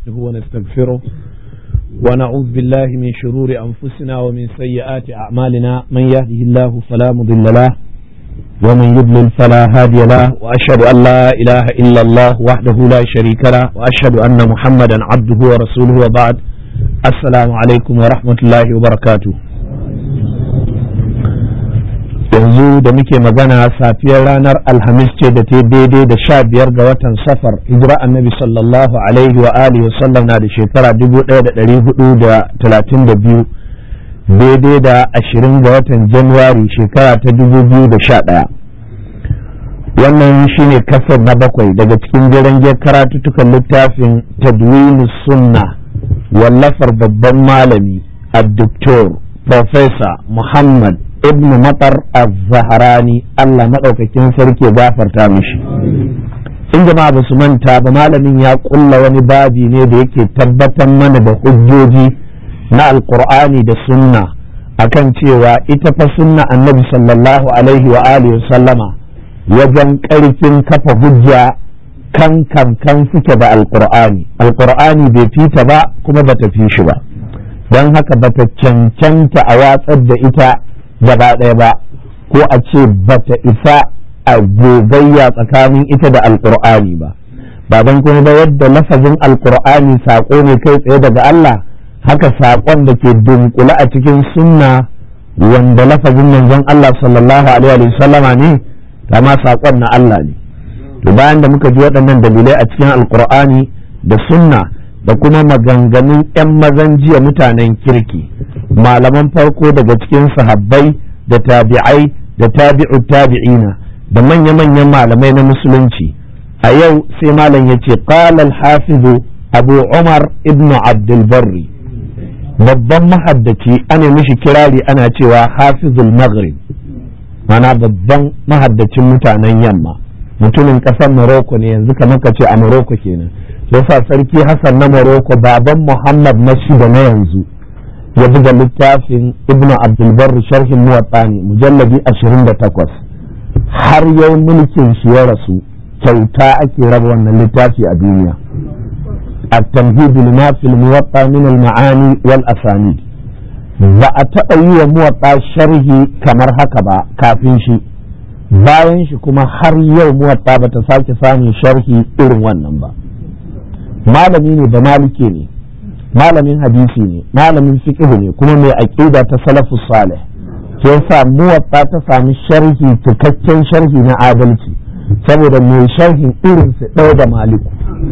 نستعينه ونستغفره ونعوذ بالله من شرور أنفسنا ومن سيئات أعمالنا من يهده الله فلا مضل له ومن يضلل فلا هادي له وأشهد أن لا إله إلا الله وحده لا شريك له وأشهد أن محمدا عبده ورسوله وبعد السلام عليكم ورحمة الله وبركاته yanzu da muke magana safiyar ranar alhamis ce da ta daidai da sha biyar ga watan safar hijira annabi sallallahu alaihi wa alihi wasallam na da shekara dubu ɗaya da ɗari hudu da talatin da biyu daidai da ashirin ga watan januwari shekara ta dubu biyu da sha ɗaya wannan shine kasar na bakwai daga cikin jirangiyar karatuttukan littafin tadwini sunna wallafar babban malami a doktor Profesa Muhammad ibn matar az-zaharani Allah maɗaukakin sarki gafarta mishi in jama'a ba su manta ba malamin ya kulla wani babi ne da yake tabbatar mana da hujjoji na alkur'ani da sunna akan cewa ita fa sunna annabi sallallahu alaihi wa alihi sallama wajen ƙarfin kafa hujja kan kan kan suke da alkur'ani alkur'ani bai fita ba kuma bata fi shi ba don haka bata cancanta a watsar da ita gaba ɗaya ba ko a ce bata isa a gogayya tsakanin ita da alkur'ani ba ba don kuma ba yadda lafazin alkur'ani saƙo ne kai tsaye daga Allah haka saƙon da ke dunkule a cikin sunna wanda lafazin manzon Allah sallallahu alaihi wasallama ne kama saƙon na Allah ne to bayan da muka ji waɗannan dalilai a cikin alkur'ani da sunna da kuma maganganun 'yan mazan jiya mutanen kirki malaman farko daga cikin sahabbai da tabi'ai da tabi'u tabi'ina da manya-manyan malamai na musulunci a yau sai malam ya ce qala hafizu abu umar ibn abdulbarri babban mahaddaci ana mishi kirari ana cewa hafizul maghrib mana babban mahaddacin mutanen yamma mutumin ƙasar morocco ne yanzu kamar ka ce a morocco kenan yasa sarki hassan na morocco baban muhammad na shida na yanzu ya buga littafin ibn abdulbar sharhin muwatta ne mujallabi 28 har yau mulkin shi ya rasu kyauta ake raba wannan littafi a duniya التمهيد لما في الموطأ من المعاني والأسانيد ba a taɓa yi wa muwatta sharhi kamar haka ba kafin shi bayan shi kuma har yau muwatta ba ta sake samun sharhi irin wannan ba malami ne da malike ne malamin hadisi ne malamin fiqh ne kuma mai aqida ta salafus salih ke yasa muwatta ta sami sharhi cikakken sharhi na adalci saboda mai sharhin irin su ɗaya da maliku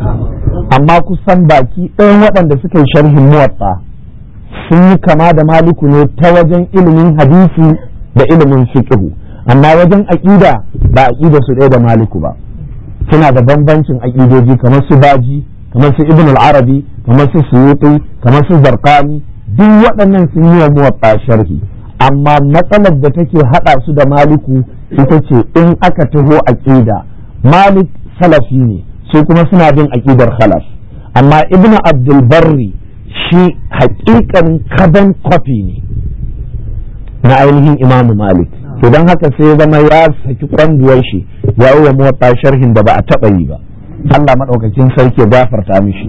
amma kusan baki ɗayan waɗanda suka yi sharhin muwatta sun yi kama da maliku ne ta wajen ilimin hadisi da ilimin fiqh amma wajen aqida ba aqida su ɗaya da maliku ba suna da bambancin aqidoji kamar su baji kamar su ibn al-arabi kamar su suyuti kamar su zarqani duk waɗannan sun yi wa muwatta sharhi amma matsalar da take hada su da maliku ita ce in aka taho aqida malik salafi ne su kuma suna bin aqidar khalaf amma ibn abdul barri shi haƙiƙan kadan kwafi ne na ainihin imam malik to don haka sai ya zama ya saki kwanduwar shi ya yi wa muwatta sharhin da ba a taɓa yi ba Allah maɗaukakin sarki ya gafarta mishi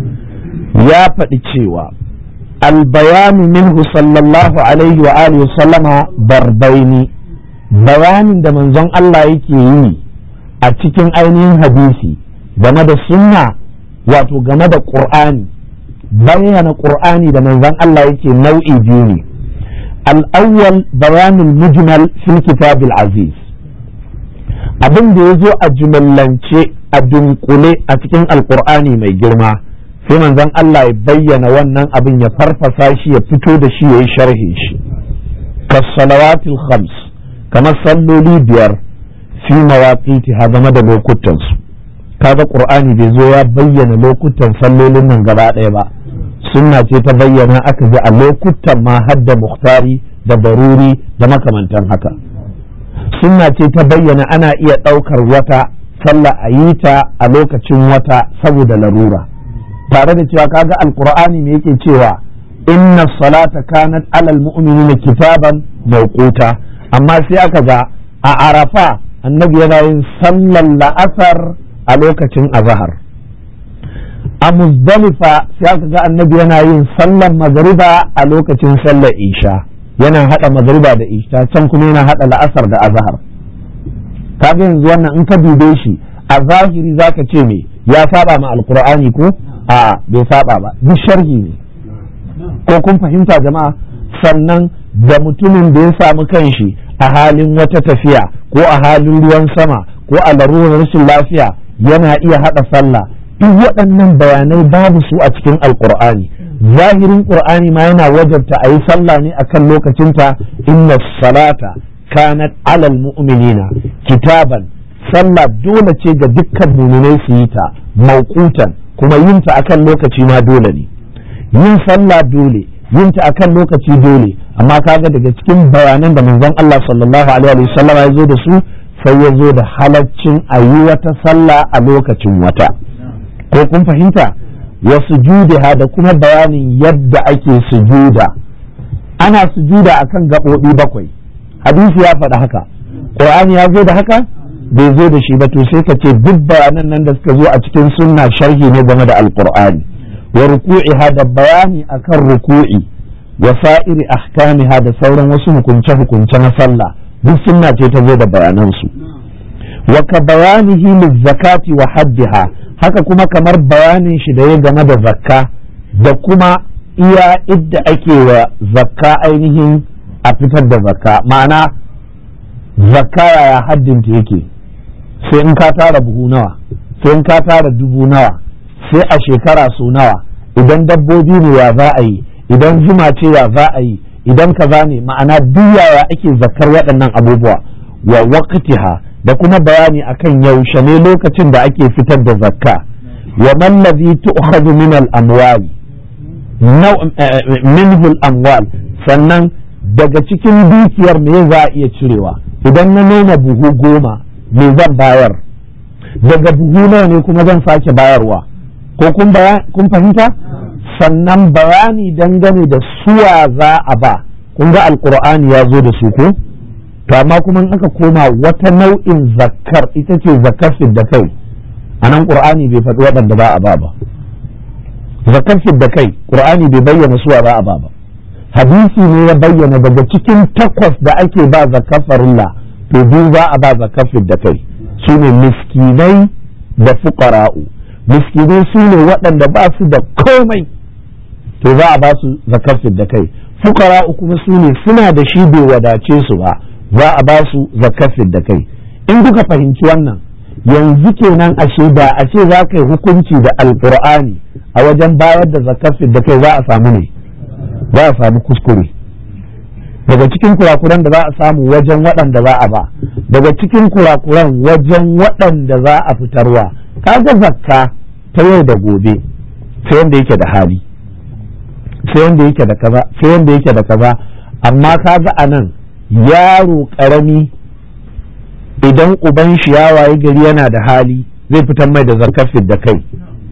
ya faɗi cewa albayanu minhu sallallahu alaihi wa alihi sallama barbaini bayanin da manzon Allah yake yi a cikin ainihin hadisi game da sunna wato game da ƙur'ani bayyana ƙur'ani da manzon Allah yake nau'i biyu ne الأول بيان المجمل في الكتاب العزيز abin da ya zo a jumallance a dunkule a cikin alkur'ani mai girma sai manzon Allah ya bayyana wannan abin ya farfasa shi ya fito da shi ya yi sharhi shi kasalawatil khams kamar salloli biyar fi mawaqiti ha game da lokutansu kaga qur'ani bai zo ya bayyana lokutan sallolin nan gaba ɗaya ba sunna ce ta bayyana aka ji a lokutan ma hadda muhtari da baruri da makamantan haka sunna ce ta bayyana ana iya ɗaukar wata sallah a yi ta a lokacin wata saboda larura tare da cewa kaga alkur'ani ne yake cewa inna salata kanat alal mu'minina kitaban mawquta amma sai aka ga a arafa annabi yana yin sallar la'asar a lokacin azahar a muzdalifa sai aka ga annabi yana yin sallar magariba a lokacin sallar isha yana hada magariba da isha can kuma yana hada la'asar da azhar kaga yanzu wannan in ka dube shi a zahiri zaka ce me ya saba ma alqur'ani ko a bai saba ba duk sharhi ne ko kun fahimta jama'a sannan da mutumin da ya samu kanshi a halin wata tafiya ko a halin ruwan sama ko a larurar rashin lafiya yana iya hada sallah duk waɗannan bayanai babu su a cikin alkur'ani zahirin qur'ani ma yana wajabta a yi sallah ne akan lokacinta inna salata kanat alal mu'minina kitaban sallah dole ce ga dukkan muminai su yi ta mauqutan kuma yin ta akan lokaci ma dole ne yin sallah dole yin ta akan lokaci dole amma kaga daga cikin bayanan da manzon Allah sallallahu alaihi wasallam ya zo da su sai ya zo da halaccin a yi wata sallah a lokacin wata ko kun fahimta wa sujudiha da kuma bayanin yadda ake sujuda ana sujuda akan gaɓoɓi bakwai hadisi ya faɗa haka qur'ani ya zo da haka bai zo da shi ba to sai ka ce duk bayanan nan da suka zo a cikin sunna sharhi ne game da alqur'ani wa ruku'iha da bayani akan ruku'i wa sa'iri ahkamiha da sauran wasu hukunce hukunce na sallah duk sunna ce ta zo da bayanan su wa ka bayanihi zakati wa haddiha haka kuma kamar bayanin shi da ya game da zakka da kuma iya idda ake wa zakka ainihin a fitar da zakka ma'ana zakka yaya haddinta yake sai in ka tara buhu nawa sai in ka tara dubu nawa sai a shekara su nawa idan dabbobi ne ya za a yi idan zuma ce ya za a yi idan kaza ne ma'ana duk yaya ake zakkar waɗannan abubuwa wa waqtiha da kuma bayani akan yaushe ne lokacin da ake fitar da zakka wa man ladhi tu'khadhu min al-amwal minhu al-amwal sannan daga cikin dukiyar me za a iya cirewa idan na noma buhu goma me zan bayar daga buhu nawa ne kuma zan sake bayarwa ko kun fahimta sannan bayani dangane da suwa za a ba kun ga alkur'ani ya zo da su ko to amma kuma in aka koma wata nau'in zakkar ita ce zakkar da kai a nan qur'ani bai faɗi waɗanda ba a ba ba zakkar da kai qur'ani bai bayyana suwa ba a ba ba hadisi ne ya bayyana daga cikin takwas da ake ba zakkar farilla to biyu za a ba zakkar da kai su ne miskinai da fuqara'u miskinai su ne waɗanda ba su da komai to za a ba su zakkar da kai fuqara'u kuma su ne suna da shi bai wadace su ba za a ba su zakafin da kai in kuka fahimci wannan yanzu kenan ashe da a ce za ka yi hukunci da alkur'ani a wajen bayar da zakafin da kai za a samu ne za a samu kuskure daga cikin kurakuran da za a samu wajen waɗanda za a ba daga cikin kurakuran wajen waɗanda za a fitarwa kaga zakka ta yau da gobe sai wanda yake da hali sai wanda yake da kaza sai wanda yake da kaza amma kaga a nan yaro ƙarami idan uban shi ya waye gari yana da hali zai fitar mai da zakafin da kai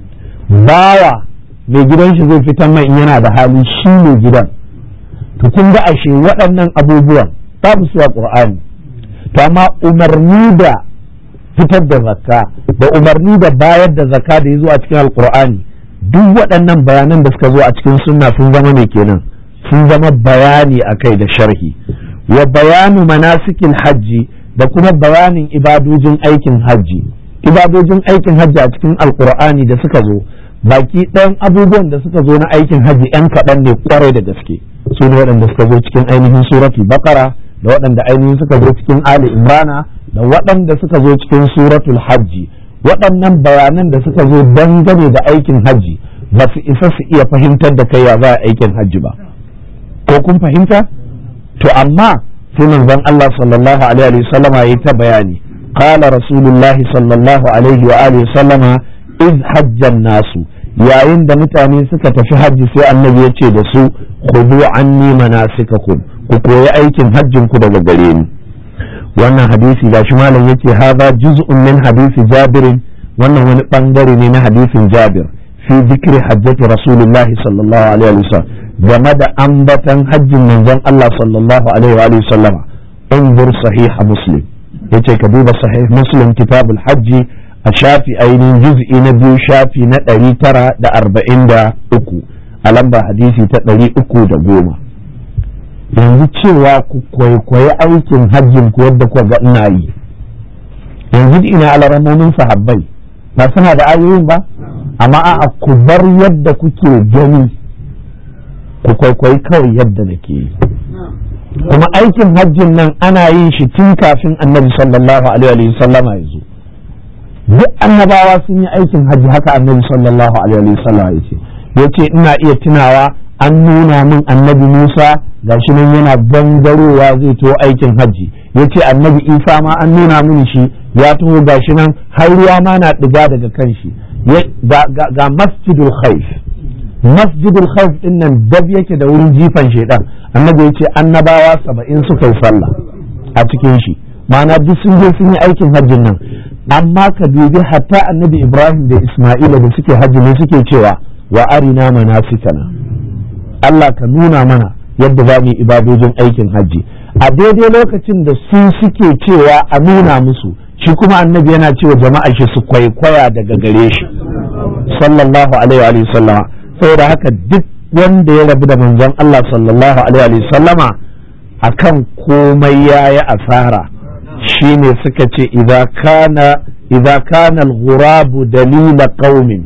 bawa mai gidan shi zai fitar mai in yana da hali shi ne gidan to kun ga ashe waɗannan abubuwan babu su a ƙur'ani to amma umarni da fitar da zakka da umarni da bayar da zakka da ya zo a cikin alƙur'ani duk waɗannan bayanan da suka zo a cikin sunna sun zama ne kenan sun zama bayani a kai da sharhi wa bayanu manasikin hajji da kuma bayanin ibadojin aikin hajji ibadojin aikin hajji a cikin alkur'ani da suka zo baki ɗayan abubuwan da suka zo na aikin hajji yan kaɗan ne kwarai da gaske su ne waɗanda suka zo cikin ainihin suratul baqara da waɗanda ainihin suka zo cikin ali imrana da waɗanda suka zo cikin suratul hajji waɗannan bayanan da suka zo dangane da aikin hajji ba su isa su iya fahimtar da kai ya za a aikin hajji ba ko kun fahimta to amma sai manzon Allah sallallahu alaihi wa sallama yayi ta bayani qala rasulullah sallallahu alaihi wa alihi sallama iz hajjan nasu yayin da mutane suka tafi hajji sai annabi ya ce da su khudu anni manasikakum ku koyi aikin hajjin ku daga gare ni wannan hadisi gashi malam yace hadha juz'un min hadisi jabirin wannan wani bangare ne na hadisin jabir fi zikri hajjati rasulillahi sallallahu alaihi wa sallam game da ambatan hajjin manzon Allah sallallahu alaihi wa sallama انظر صحيح مسلم yace ka duba sahih muslim kitabul hajji a shafi ainihin juz'i na biyu shafi na ɗari tara da arba'in da uku a lamba hadisi ta ɗari uku da goma yanzu cewa ku kwaikwayi aikin hajjin ku yadda kuka ga ina yi yanzu ina alaramomin sahabbai ba suna da ayoyin ba amma a ku bar yadda kuke gani ku kwaikwayi kawai yadda nake yi kuma aikin hajjin nan ana yin shi tun kafin annabi sallallahu alaihi wa sallama ya zo duk annabawa sun yi aikin hajji haka annabi sallallahu alaihi wa sallama ya ce ya ce ina iya tunawa an nuna min annabi musa gashi nan yana gangarowa zai to aikin hajji ya ce annabi isa ma an nuna mini shi ya taho gashi nan har ruwa ma na ɗiga daga kan shi ga masjidul khaif masjidul khawf din nan dab yake da wurin jifan shedan annabi ya ce annabawa saba'in suka yi sallah a cikin shi ma'ana duk sun je sun yi aikin hajjin nan amma ka dubi hatta annabi ibrahim da isma'ila da suke hajji ne suke cewa wa arina manasikana Allah ka nuna mana yadda za mu yi ibadojin aikin hajji a daidai lokacin da su suke cewa a nuna musu shi kuma annabi yana cewa jama'a shi su kwaikwaya daga gare shi sallallahu alaihi wa sallama saboda haka duk wanda ya rabu da manzon Allah sallallahu alaihi wa sallama akan komai yayi asara shine suka ce idza kana idza kana al-ghurab dalila qaumin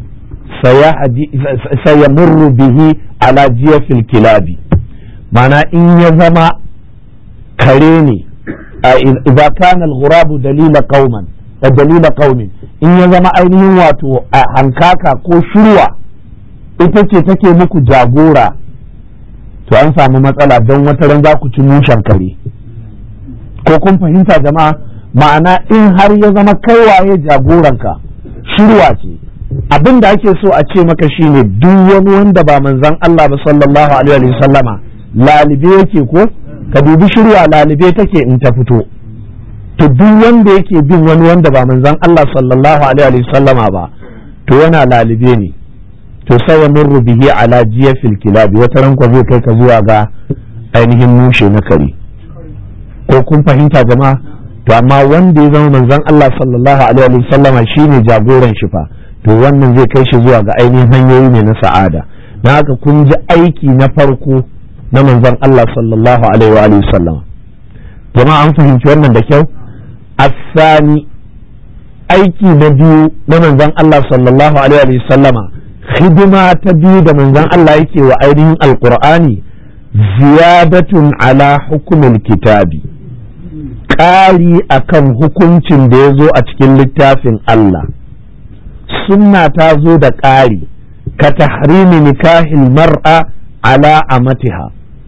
sayamurru bihi ala jiyafil kilabi mana in ya zama kare ne idza kana al-ghurab dalila qauman dalila qaumin in ya zama ainihin wato hankaka ko shirwa ita ce take muku jagora to an samu matsala don wata ran za ku ci mushen kare ko kun fahimta jama'a ma'ana in har ya zama kaiwaye jagoranka shirwa ce abin da ake so a ce maka shine duk wani wanda ba manzan Allah ba sallallahu alaihi wa sallama lalibe yake ko ka dubi shirwa lalibe take in ta fito to duk wanda yake bin wani wanda ba manzan Allah sallallahu alaihi wa sallama ba to yana lalibe ne to sai ya murru bihi ala jiyafil kilabi wata ranko zai kai ka zuwa ga ainihin mushe na kare ko kun fahimta jama'a to amma wanda ya zama manzon Allah sallallahu alaihi wa sallama shine jagoran shi fa to wannan zai kai shi zuwa ga ainihin hanyoyi ne na sa'ada na haka kun ji aiki na farko na manzon Allah sallallahu alaihi wa sallama jama'a an fahimci wannan da kyau asani aiki na biyu na manzon Allah sallallahu alaihi wa sallama hidima ta biyu da manzon Allah yake wa ainihin alqur'ani ziyadatun ala hukumul kitabi ƙari akan hukuncin da ya zo a cikin littafin Allah sunna ta zo da ƙari ka tahrimi nikahil mar'a ala amatiha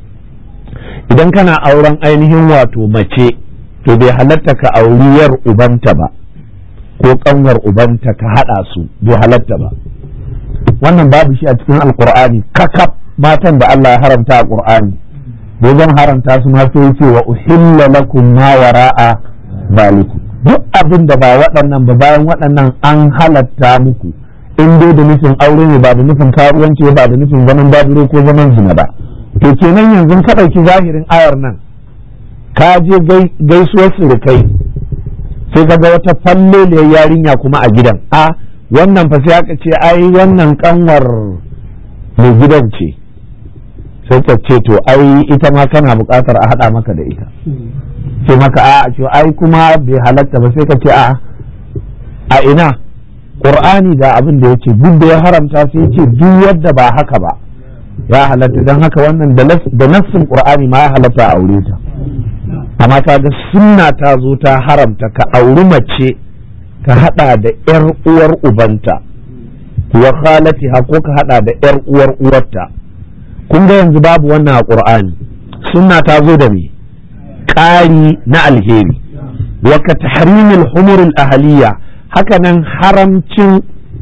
idan kana auren ainihin wato mace to bai halatta ka auriyar ubanta ba ko ƙanwar ubanta ka haɗa su bai halatta ba wannan babu shi a cikin alkur'ani kakaf matan da Allah ya haramta a ƙur'ani da zan haramta su ma sai ce wa uhilla lakum ma wara'a zalikum duk abin da ba waɗannan ba bayan waɗannan an halatta muku in dai da nufin aure ne ba da nufin karuwanci ba da nufin zaman babiro ko zaman zina ba to kenan yanzu ka ɗauki zahirin ayar nan ka je gaisuwar surukai sai ka ga wata falleliyar yarinya kuma a gidan a wannan fa sai aka ce ai wannan kanwar mai gidan ce sai ka ce to ai ita ma kana buƙatar a haɗa maka da ita ce maka a ce ai kuma bai halatta ba sai ka ce a a ina qur'ani da abin da yake duk da ya haramta sai ce duk yadda ba haka ba ya halatta don haka wannan da nassin qur'ani ma ya halatta a aure ta amma ta ga sunna ta zo ta haramta ka auri mace ka hada da yar uwar ubanta wa khalatiha ko ka hada da yar uwar uwarta kun ga yanzu babu wannan a qur'ani sunna ta zo da me ƙari na alheri wa ka tahrimil humuril ahliya haka nan haramcin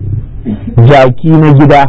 jaki na gida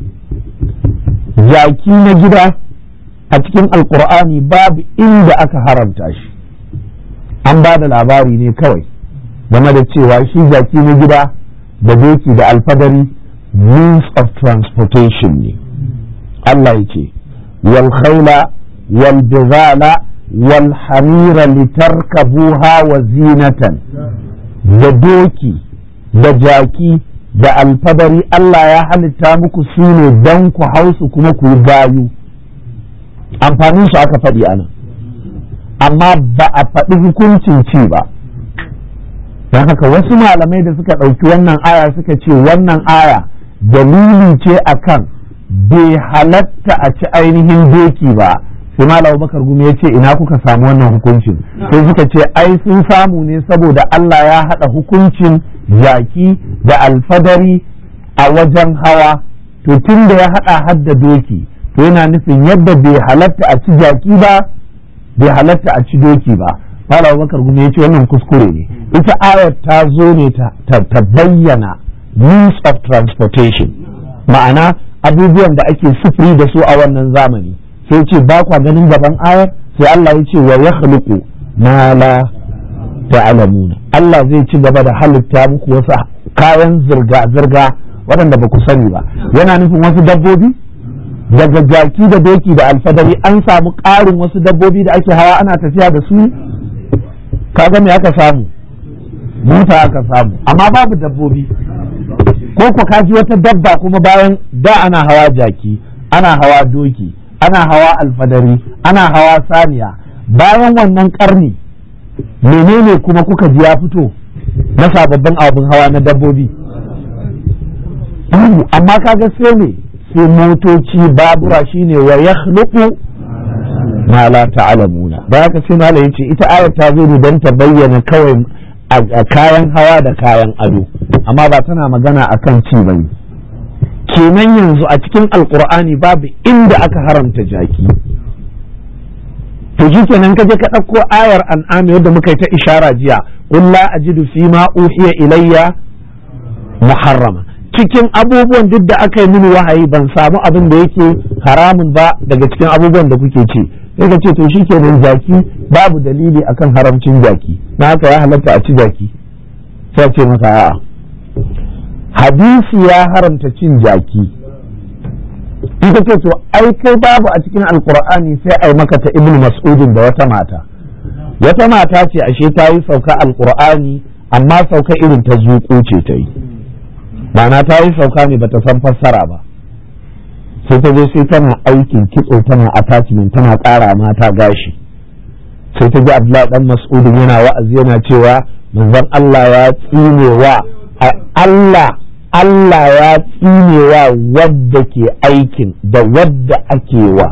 jaki na gida a cikin alkur'ani babu inda aka haramta shi an ba da labari ne kawai game da cewa shi jaki na gida da doki da alfadari means of transportation ne Allah ya ce wal khayla wal bizala wal hamira litarkabuha wa zinatan da doki da jaki da alfadari Allah ya halitta muku su ne don ku hausu kuma ku yi gayu amfanin su aka faɗi ana amma ba a faɗi hukuncin ci ba don haka wasu malamai da suka ɗauki wannan aya suka ce wannan aya dalili ce akan bai halatta a ci ainihin doki ba sai malam bakar gumi ya ce ina kuka samu wannan hukuncin sai suka ce ai sun samu ne saboda Allah ya haɗa hukuncin jaki da alfadari a wajen hawa to tun da ya haɗa hadda doki to yana nufin yadda bai halatta a ci jaki ba bai halatta a ci doki ba malam bakar gumi ya ce wannan kuskure ne ita ayar ta zo ne ta bayyana means of transportation ma'ana abubuwan da ake sufuri da su a wannan zamani sai ce ba kwa ganin gaban ayar sai Allah ya ce wa ya khluqu ma la ta'lamuna Allah zai ci gaba da halitta muku wasu kayan zirga zirga waɗanda ba ku sani ba yana nufin wasu dabbobi daga jaki da doki da alfadari an samu ƙarin wasu dabbobi da ake hawa ana tafiya da su kaga me aka samu mota aka samu amma babu dabbobi ko ku kaji wata dabba kuma bayan da ana hawa jaki ana hawa doki ana hawa alfadari ana hawa saniya bayan wannan karni menene kuma kuka ji ya fito na sababbin abin hawa na dabbobi amma kaga sai ne sai motoci babura shine wa yakhluqu ma la ta'lamuna da haka sai malai yace ita ayar ta zo ne don ta bayyana kawai a kayan hawa da kayan ado amma ba tana magana akan ci bane kenan yanzu a cikin alkur'ani babu inda aka haramta jaki to shi kenan kaje ka ɗauko ayar an'ami wadda muka yi ta ishara jiya qul la ajidu fi ma uhiya ilayya muharrama cikin abubuwan duk da aka yi mini wahayi ban samu abin da yake haramun ba daga cikin abubuwan da kuke ce sai ka ce to shi kenan jaki babu dalili akan haramcin jaki na haka ya halatta a ci jaki sai ce maka a'a hadisi ya haramta cin jaki ita ce to ai kai babu a cikin alkur'ani sai ai maka ta ibnu mas'udin da wata mata wata mata ce ashe ta yi sauka alkur'ani amma sauka irin ta zuƙo ce ta yi ma'ana ta yi sauka ne bata san fassara ba sai ta je sai tana aikin kitso tana attachment tana ƙara mata gashi sai ta ji abdullahi dan mas'udin yana wa'azi yana cewa manzon Allah ya tsinewa Allah Allah ya tsinewa wadda ke aikin da wadda ake wa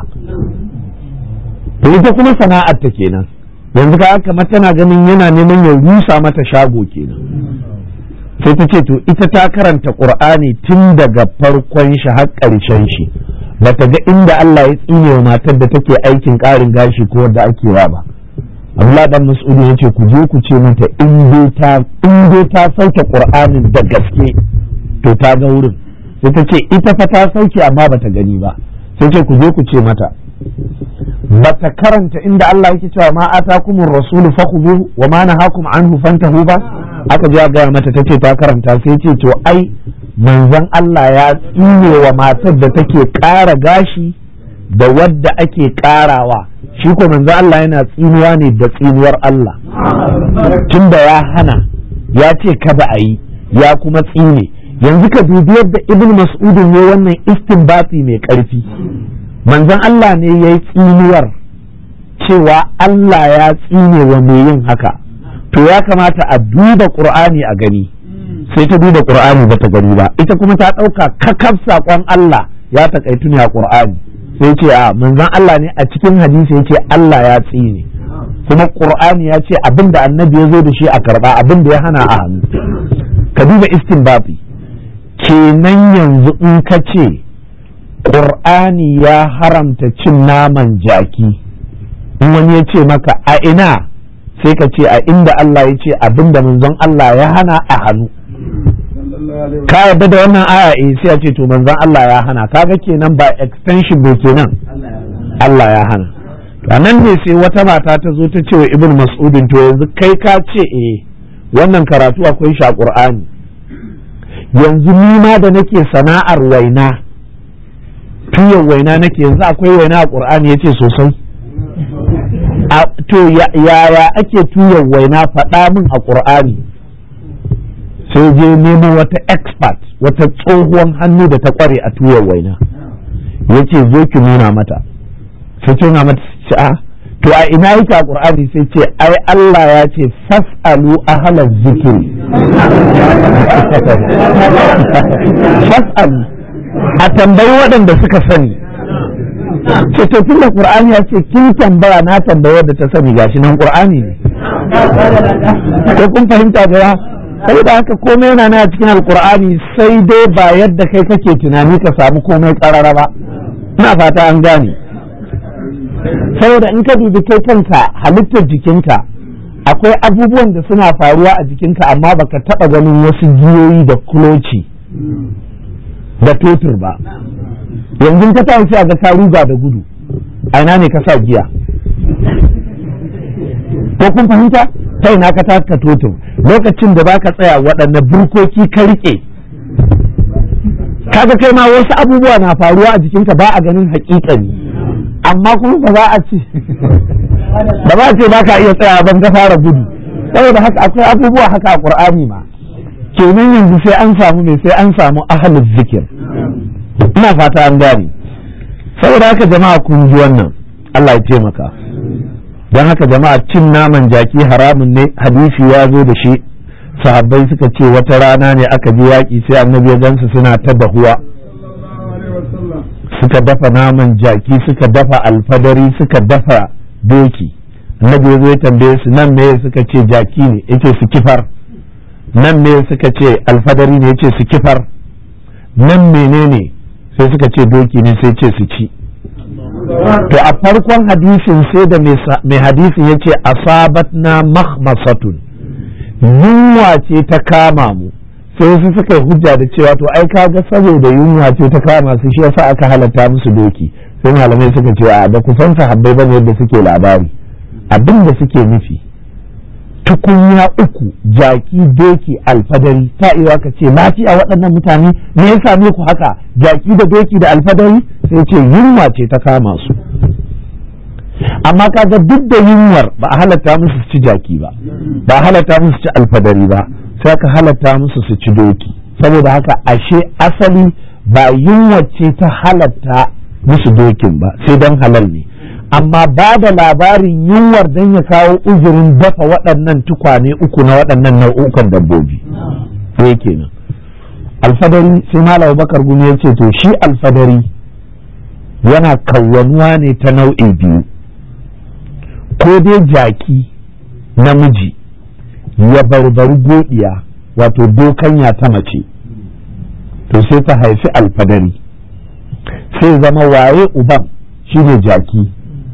to ita kuma sana'ar ta kenan yanzu ka kamar tana ganin yana neman ya rusa mata shago kenan sai ta ce to ita ta karanta qur'ani tun daga farkon shi har ƙarshen shi bata ga inda Allah ya tsine wa matar da take aikin ƙarin gashi ko wadda ake wa ba Allah dan Mas'ud ya ce ku je ku ce mata in dai ta in dai ta sauke Qur'anin da gaske to ta ga wurin sai ta ce ita fa ta sauke amma bata gani ba sai ce ku je ku ce mata bata karanta inda Allah yake cewa ma atakumur rasul fakhudhu wa ma nahakum anhu fantahu ba aka ji ga mata tace ta karanta sai ce to ai manzon Allah ya tsine wa matar da take ƙara gashi da wadda ake ƙarawa shi ko manzo Allah yana tsinuwa ne da tsinuwar Allah tunda ya hana ya ce kada a yi ya kuma tsine yanzu ka dubi yadda ibn mas'udin ne wannan istinbati mai ƙarfi manzon Allah ne ya yi tsinuwar cewa Allah ya tsine wa mai yin haka to ya kamata a duba qur'ani a gani sai ta duba qur'ani ba ta gani ba ita kuma ta ɗauka kakaf saƙon Allah ya taƙaitu ne a qur'ani sai ce a manzon Allah ne a cikin hadisi ya ce Allah ya tsine kuma Qur'ani ya ce abin da annabi ya zo da shi a karba abin da ya hana a hannu ka duba istinbabi kenan yanzu in ka ce Qur'ani ya haramta cin naman jaki in wani ya ce maka a ina sai ka ce a inda Allah ya ce abin da manzon Allah ya hana a hannu ka yarda da wannan aya eh sai a ce to manzon Allah ya hana kaga kenan ba extension bai kenan Allah ya hana to nan ne sai wata mata ta zo ta ce wa ibn mas'udin to yanzu kai ka ce eh wannan karatu akwai shi a qur'ani yanzu ni ma da nake sana'ar waina tuyan waina nake yanzu akwai waina a qur'ani yace sosai to yaya ake tuyan waina faɗa min a qur'ani sai je nemo wata expert wata tsohuwan hannu da ta kware a tuyar waina ya ce zo ki nuna mata sai ce nuna mata ce a to a ina yake a qur'ani sai ce ai Allah ya ce fas'alu ahlaz zikri fas'alu a tambayi waɗanda suka sani ce to tun da qur'ani ya ce kin tambaya na tambaya wadda ta sani gashi nan qur'ani ne ko kun fahimta da sai da haka komai yana na cikin alqur'ani sai dai ba yadda kai kake tunani ka samu komai karara ba ina fata an gane saboda in ka dubi kai kanka halittar jikinka akwai abubuwan da suna faruwa a jikinka amma baka taba ganin wasu giyoyi da kuloci da totur ba yanzu ka tashi a ga ka ruga da gudu a ina ne ka sa giya ko kun fahimta ta ina ka taka totur lokacin da baka tsaya waɗanne burkoki ka rike kaga kai ma wasu abubuwa na faruwa a jikinka ba a ganin haƙiƙani amma kuma ba za a ce ba za a ce ba ka iya tsaya ban ka fara gudu saboda haka akwai abubuwa haka a ƙur'ani ma kenan yanzu sai an samu ne sai an samu ahalin zikir ina fata an gane saboda haka jama'a kun ji wannan Allah ya taimaka don haka jama'a cin naman jaki haramun ne hadisi ya zo da shi sahabbai suka ce wata rana ne aka je yaƙi sai annabi ya gansu suna ta dahuwa suka dafa naman jaki suka dafa alfadari suka dafa doki annabi ya zo ya tambaye su nan me suka ce jaki ne yace su kifar nan me suka ce alfadari ne yace su kifar nan menene sai suka ce doki ne sai ce su ci to a farkon hadisin sai da mai hadisin ya ce asabat na mahmasatun yunwa ce ta kama mu sai wasu suka yi hujja da cewa to ai kaga saboda yunwa ce ta kama su shi yasa aka halatta musu doki sai malamai suka ce a da kusan sahabbai bane yadda suke labari abin da suke nufi tukunya uku jaki doki alfadari ta iya ka ce lafiya waɗannan mutane me ya same ku haka jaki da doki da alfadari sai ce yunwa ce ta kama su amma kaga duk da yunwar ba a halatta musu su ci jaki ba ba a halatta musu su ci alfadari ba sai aka halatta musu su ci doki saboda haka ashe asali ba yunwa ce ta halatta musu dokin ba sai don halal ne amma ba da labarin yunwar don ya kawo uzurin dafa waɗannan tukwane uku na waɗannan nau'ukan dabbobi sai kenan alfadari sai malam bakar gumi ya ce to shi alfadari yana kawwanuwa ne ta nau'i biyu ko dai jaki namiji ya barbari godiya wato dokanya ta mace to sai ta haifi alfadari sai zama waye uban shine jaki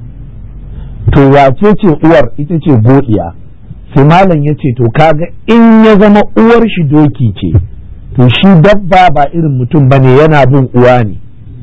to wace ce uwar ita ce godiya sai malam ya ce to kaga in ya zama uwar shi doki ce to shi dabba ba irin mutum bane yana bin uwa ne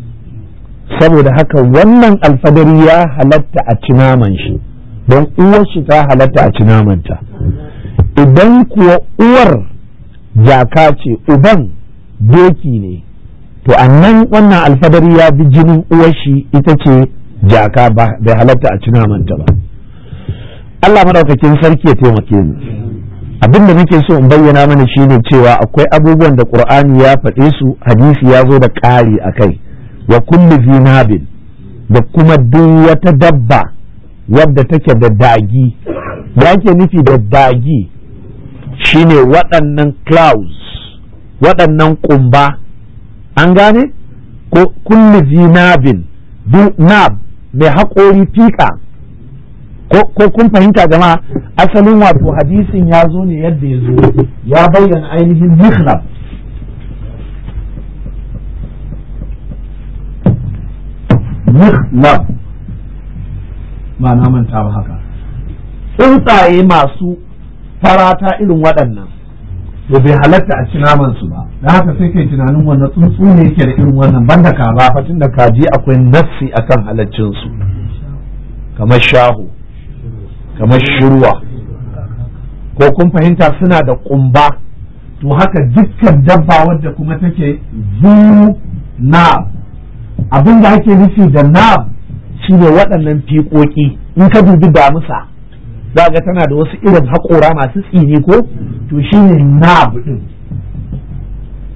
saboda haka wannan alfadari ya halatta a ci naman shi don uwar shi ta halatta a ci namanta idan kuwa uwar jaka ce uban doki ne to annan wannan alfadari ya bi jinin uwar shi ita ce jaka ba bai halatta a ci namanta ba Allah madaukakin sarki ya taimake mu abin da nake so in bayyana mana shine cewa akwai abubuwan da Qur'ani ya faɗe su hadisi ya zo da ƙari a kai wa kulli zinabin da kuma duk wata dabba wadda take da dagi ya ke nufi da dagi shine waɗannan clouds waɗannan ƙumba an gane ko kulli zinabin duk nab mai haƙori fiƙa ko kun fahimta jama'a asalin wato hadisin ya zo ne yadda ya zo ya bayyana ainihin mihrab mihrab ba na manta ba haka tsuntsaye masu farata irin waɗannan to bai halatta a ci naman su ba da haka sai kai tunanin wannan tsuntsu ne yake da irin wannan banda ka ba fatin da kaji akwai nassi akan halaccin su kamar shahu kamar shirwa ko kun fahimta suna da kumba to haka dukkan dabba wadda kuma take zu nab abin da ake nufi da nab shine waɗannan fiƙoƙi in ka dubi damusa za ga tana da wasu irin haƙora masu tsini ko to shine nab din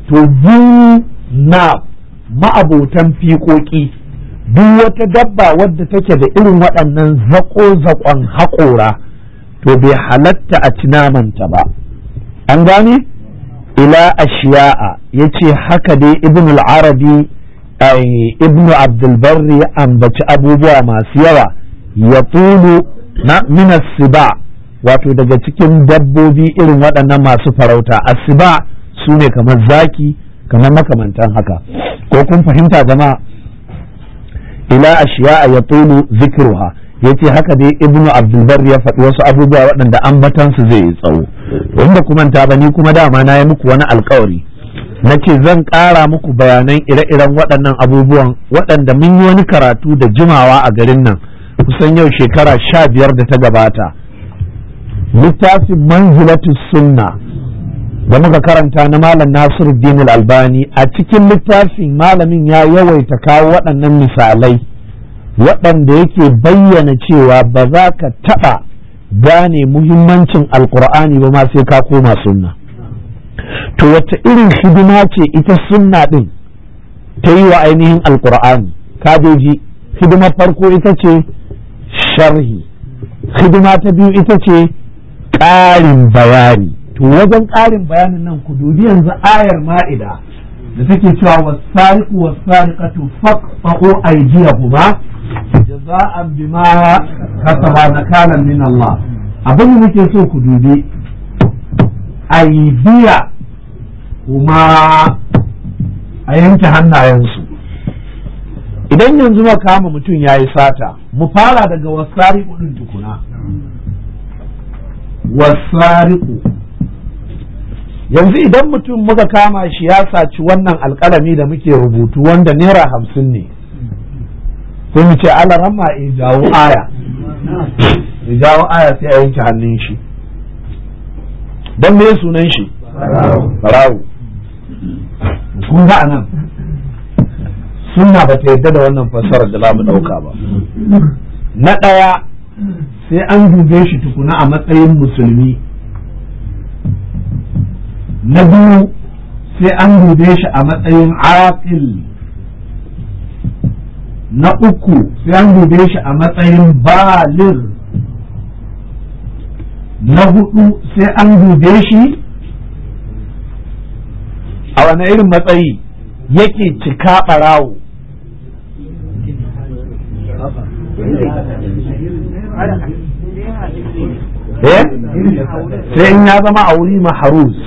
to zu na ma'abotan fiƙoƙi duk wata dabba wadda take da irin waɗannan zaƙo-zaƙon haƙora to bai halatta a ci namanta ba an gane ila ashiya'a ya ce haka dai ibn al-arabi ibn abdulbarri ya ambaci abubuwa masu yawa ya tulu na minas siba wato daga cikin dabbobi irin waɗannan masu farauta asiba su ne kamar zaki kamar makamantan haka ko kun fahimta jama'a ila ashiya'a ya tulu zikruha yace haka dai ibnu abdulbar ya faɗi wasu abubuwa waɗanda ambatansu zai yi tsawo inda kuma ta ba ni kuma dama na yi muku wani alkawari na ce zan ƙara muku bayanan ire-iren waɗannan abubuwan waɗanda mun yi wani karatu da jimawa a garin nan kusan yau shekara sha biyar da ta gabata littafin manzilatu sunna da muka karanta na malam nasiruddin albani a cikin littafin malamin ya yawaita kawo waɗannan misalai waɗanda yake bayyana cewa ba za ka taɓa gane muhimmancin alkur'ani ba ma sai ka koma sunna to wata irin hidima ce ita sunna ɗin ta yi wa ainihin alkur'ani kadoji hidimar farko ita ce sharhi hidima ta biyu ita ce ƙarin bayani to wajen ƙarin bayanin nan ku dubi yanzu ayar ma'ida da take cewa wasariqu wasariqatu faqta'u aydiyahuma jaza'an bima kasaba nakalan min Allah abin da nake so ku dubi aydiya kuma a yanke hannayensu idan yanzu ma kama mutum ya yi sata mu fara daga wasariqu din tukuna wasariqu yanzu idan mutum muka kama shi ya saci wannan alkalami da muke rubutu wanda naira hamsin ne sai mu ce alaramma ya jawo aya ya jawo aya sai a yanke hannun shi don me sunan shi farawo kun ga anan sunna ba ta yadda da wannan fassarar da za mu ɗauka ba na ɗaya sai an dube shi tukuna a matsayin musulmi na biyu sai an dube shi a matsayin aqil na uku sai an dube shi a matsayin balir na hudu sai an dube shi a wani irin matsayi yake cika ɓarawo eh sai in ya zama a wuri maharus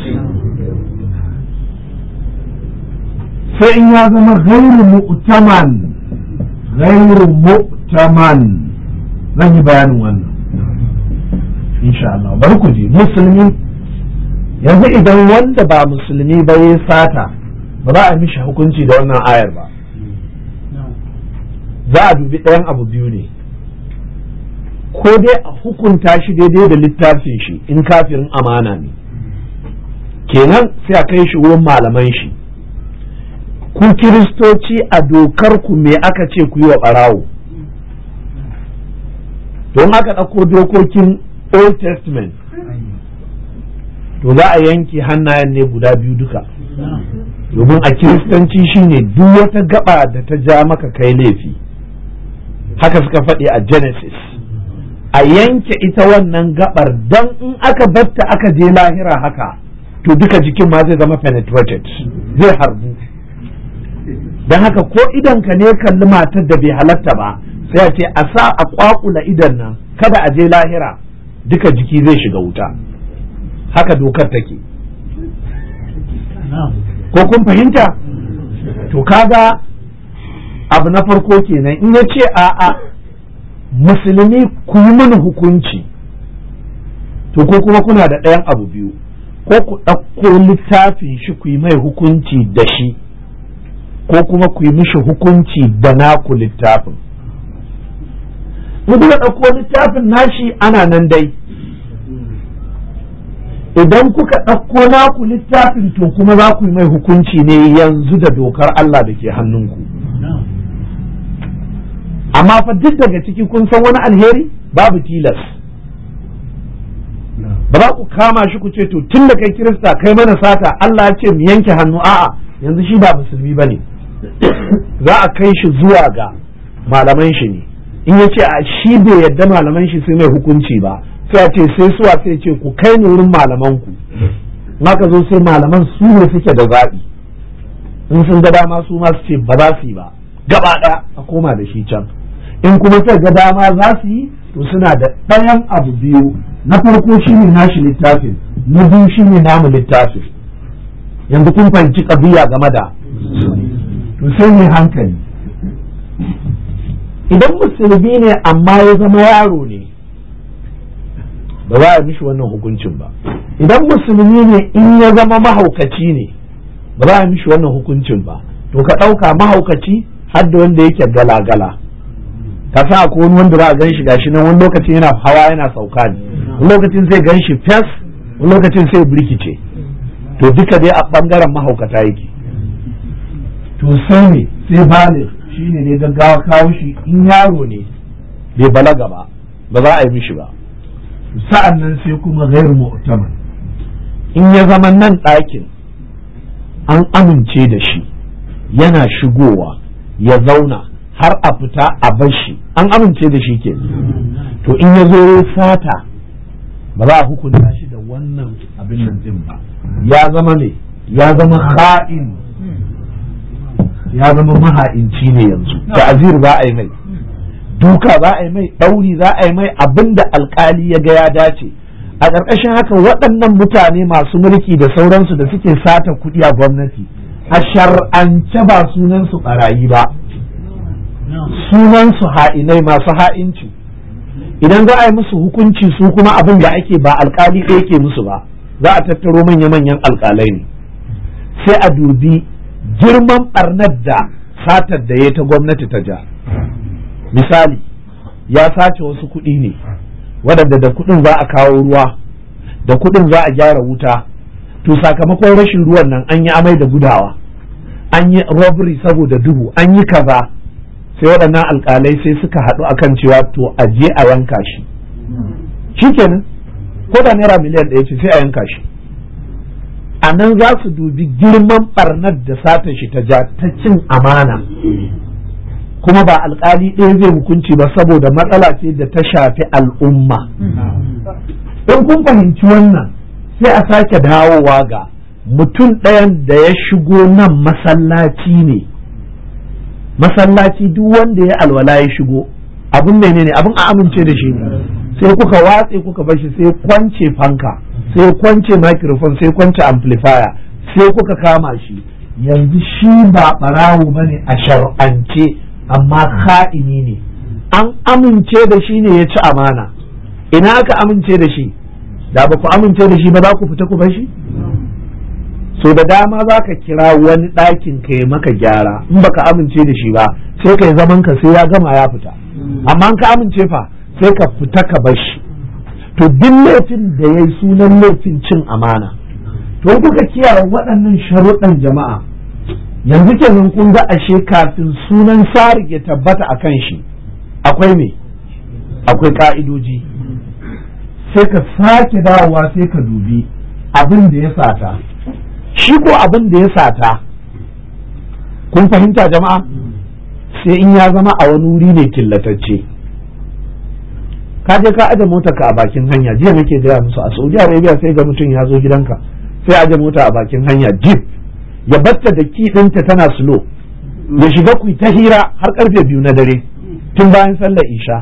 sai in ya zama gairu mu'taman gairu mu'taman zan yi bayanin wannan insha Allah bari ku ji musulmi yanzu idan wanda ba musulmi ba ya sata ba za a mishi hukunci da wannan ayar ba za a dubi ɗayan abu biyu ne ko dai a hukunta shi daidai da littafin shi in kafirin amana ne kenan sai a kai shi wurin malaman shi ku kiristoci a dokar ku me aka ce ku yi wa ɓarawo don aka ɗauko dokokin old testament to za a yanke hannayen ne guda biyu duka domin a kiristanci shine duk wata gaba da ta ja maka kai laifi haka suka faɗi a genesis a yanke ita wannan gabar don in aka batta aka je lahira haka to duka jikin ma zai zama penetrated zai harbu don haka ko idanka ne kalli matar da bai halatta ba sai a ce a sa a kwakula idan nan kada a je lahira duka jiki zai shiga wuta haka dokar take ko kun fahimta to kaga abu na farko kenan in ya ce a'a musulmi ku yi mana hukunci to ko kuma kuna da ɗayan abu biyu ko ku ɗauko littafin shi ku yi mai hukunci da shi ko kuma ku yi mishi hukunci da naku littafin ku ɗauko littafin nashi ana nan dai idan kuka ɗauko naku littafin to kuma za ku yi mai hukunci ne yanzu da dokar Allah da ke hannunku amma fa duk daga ciki kun san wani alheri babu tilas ba za ku kama shi ku ce to tun da kai kirista kai mana sata Allah ya ce mu yanke hannu a'a yanzu shi ba musulmi bane za a kai shi zuwa ga malaman shi ne in ya ce a shi bai yadda malaman shi sai mai hukunci ba sai a ce sai suwa sai ce ku kai ni wurin malaman ku ka zo sai malaman su ne suke da zaɓi in sun ga dama su ma su ce ba za su yi ba gaba ɗaya a koma da shi can in kuma sai ga dama za su yi to suna da ɗayan abu biyu na farko shi ne nashi littafin na biyu shi ne namu littafin yanzu kun fahimci ƙabiya game da to sai ne hankali idan musulmi ne amma ya zama yaro ne ba za a mishi wannan hukuncin ba idan musulmi ne in ya zama mahaukaci ne ba za a mishi wannan hukuncin ba to ka ɗauka mahaukaci har da wanda yake gala-gala ka sa ko wani wanda za a gan shi gashi nan wani lokacin yana hawa yana sauka ne wani lokacin sai gan shi fes wani lokacin sai birkice to duka dai a bangaren mahaukata yake to sai ne sai bale shi ne ne gaggawa kawo shi in yaro ne bai balaga ba ba za a yi mishi ba sa'an nan sai kuma gairu mu'taman in ya zama nan ɗakin an amince da shi yana shigowa ya zauna har a fita a bar shi an amince da shi ke to in ya zo fata ba za a hukunta shi da wannan abin nan din ba ya zama ne ya zama ha'in ya zama maha'inci ne yanzu ta'azir za a yi mai duka za a yi mai ɗauri za a yi mai abin da alkali ya ga ya dace a ƙarƙashin haka waɗannan mutane masu mulki da sauransu da suke sata kuɗi a gwamnati a shar'ance ba sunansu ɓarayi ba sunansu ha'inai masu ha'inci idan za a yi musu hukunci su kuma abin da ake ba alkali ɗaya ke musu ba za a tattaro manya-manyan alkalai ne sai a dubi girman ɓarnar da satar da ya ta gwamnati ta ja misali ya sace wasu kuɗi ne waɗanda da kuɗin za a kawo ruwa da kuɗin za a gyara wuta to sakamakon rashin ruwan nan an yi amai da gudawa an yi robbery saboda duhu an yi kaza sai waɗannan alƙalai sai suka haɗu akan cewa to a je a yanka shi shikenan ko da naira miliyan ɗaya ce sai a yanka shi a nan za su dubi girman ɓarnar da sata shi ta ja ta cin amana kuma ba alƙali ɗaya zai hukunci ba saboda matsala ce da ta shafi al'umma in kun fahimci wannan sai a sake dawowa ga mutum ɗayan da ya shigo nan masallaci ne masallaci duk wanda ya alwala ya shigo abun menene abun a amince da shi sai kuka watse kuka bar shi sai kwance fanka sai kwance microphone sai kwance amplifier sai kuka kama shi yanzu shi ba barawo bane a shar'ance amma ka'ini ne an amince da shi ne ya ci amana ina aka amince da shi da ba ku amince da shi ba za ku fita ku bar shi so da dama za ka kira wani ɗakin ka ya maka gyara in baka amince da shi ba sai ka yi zaman ka sai ya gama ya fita amma ka amince fa sai ka fita ka bar shi to duk laifin da ya yi sunan laifin cin amana to kuka kiyaye waɗannan sharuɗan jama'a yanzu kenan kun ga ashe kafin sunan sarik ya tabbata a kan shi akwai me akwai ka'idoji sai ka sake dawowa sai ka dubi abin da ya sata shi ko abin da ya sata kun fahimta jama'a sai in ya zama a wani wuri ne killatacce ka je ka aje mota ka a bakin hanya jiya nake gaya musu a saudi arabia sai ga mutum ya zo gidanka sai aje mota a bakin hanya jeep ya batta da ki ɗinta tana slow ya shiga ku ta hira har karfe biyu na dare tun bayan sallar isha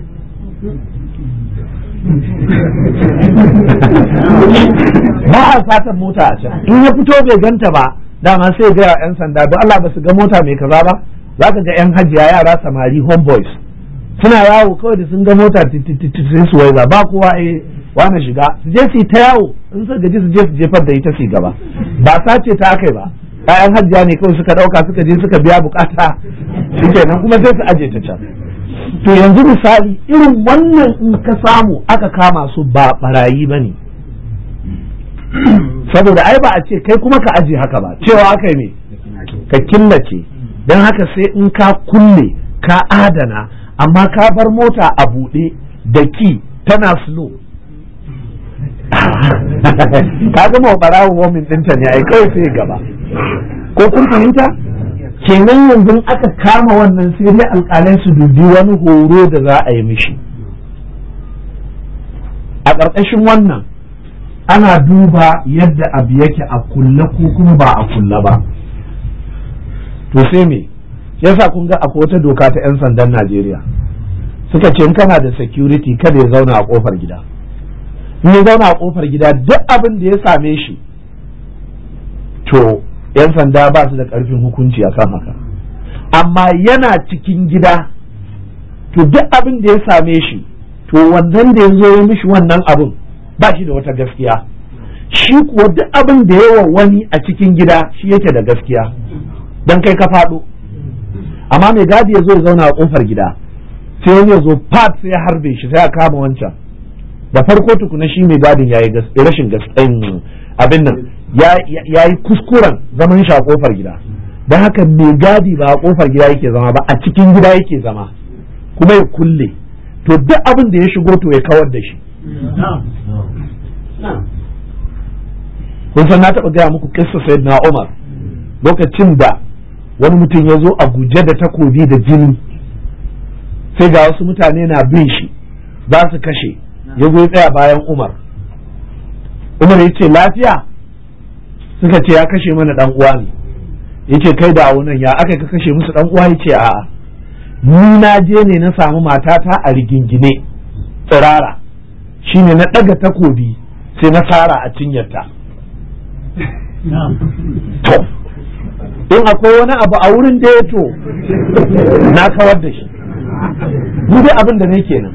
ba a satan mota a can in ya fito bai ganta ba dama sai ga yan sanda don Allah ba su ga mota mai kaza ba za ka ga yan hajiya yara samari homeboys suna yawo kawai da sun ga mota sai su waiza ba kowa eh wani shiga su je su ta yawo in su gaji su je su jefar da ita su gaba ba sace ta akai ba ƴaƴan hajjiya ne kawai suka ɗauka suka je suka biya bukata shikenan kuma sai su aje ta can to yanzu misali irin wannan in ka samu aka kama su ba barayi ba ne saboda ai ba a ce kai kuma ka aje haka ba cewa aka yi me ka killace don haka sai in ka kulle ka adana amma ka bar mota a buɗe da ki tana slow ka gama wa barawo womin ɗinta ne ai kawai sai gaba ko kun fahimta kenan yanzu aka kama wannan sai dai alƙalai su dubi wani horo da za a yi mishi a ƙarƙashin wannan ana duba yadda abu yake a kulle ko kuma ba a kulle ba to sai me yasa kun ga akwai wata doka ta 'yan sandan Najeriya suka ce in kana da security kada ya zauna a kofar gida in ya zauna a kofar gida duk abin da ya same shi to 'yan sanda ba su da karfin hukunci a kan haka amma yana cikin gida to duk abin da ya same shi to wannan da ya zo ya mishi wannan abin ba shi da wata gaskiya shi kuwa duk abin da yawa wani a cikin gida shi yake da gaskiya don kai ka faɗo amma mai gadi ya zo ya zauna a kofar gida sai wani ya zo pat sai ya harbe shi sai ya kama wancan da farko tukuna shi mai gadin ya yi rashin gaskiyan abin nan ya yi kuskuren zaman shi a kofar gida don haka mai gadi ba a kofar gida yake zama ba a cikin gida yake zama kuma ya kulle to duk abin da ya shigo to ya kawar da shi kun san na taɓa gaya muku kissa sayyidina Umar lokacin da wani mutum ya zo a guje da takobi da jini sai ga wasu mutane na bin shi za su kashe ya zo tsaya bayan umar umar ya ce lafiya suka ce ya kashe mana dan uwa ne ya ce kai da nan ya aka ka kashe musu dan uwa ya ce a'a ni na je ne na samu matata a rigingine tsirara shine na ɗaga takobi sai na sara a cinyarta to in akwai wani abu a wurin da ya to na kawar da shi ni dai abin da ne kenan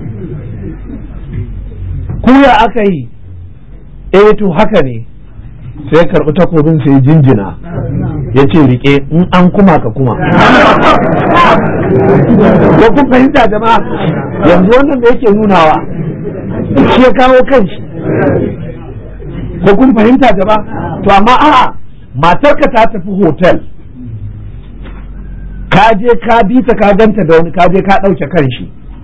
kuya aka yi eh to haka ne sai karɓi takobin sai jinjina ya ce rike in an kuma ka kuma ko kun fahimta jama'a yanzu wannan da yake nunawa shi ya kawo kanshi ko kun fahimta jama'a to amma a'a matarka ta tafi hotel ka je ka bi ta ka ganta da wani ka je ka ɗauke kan shi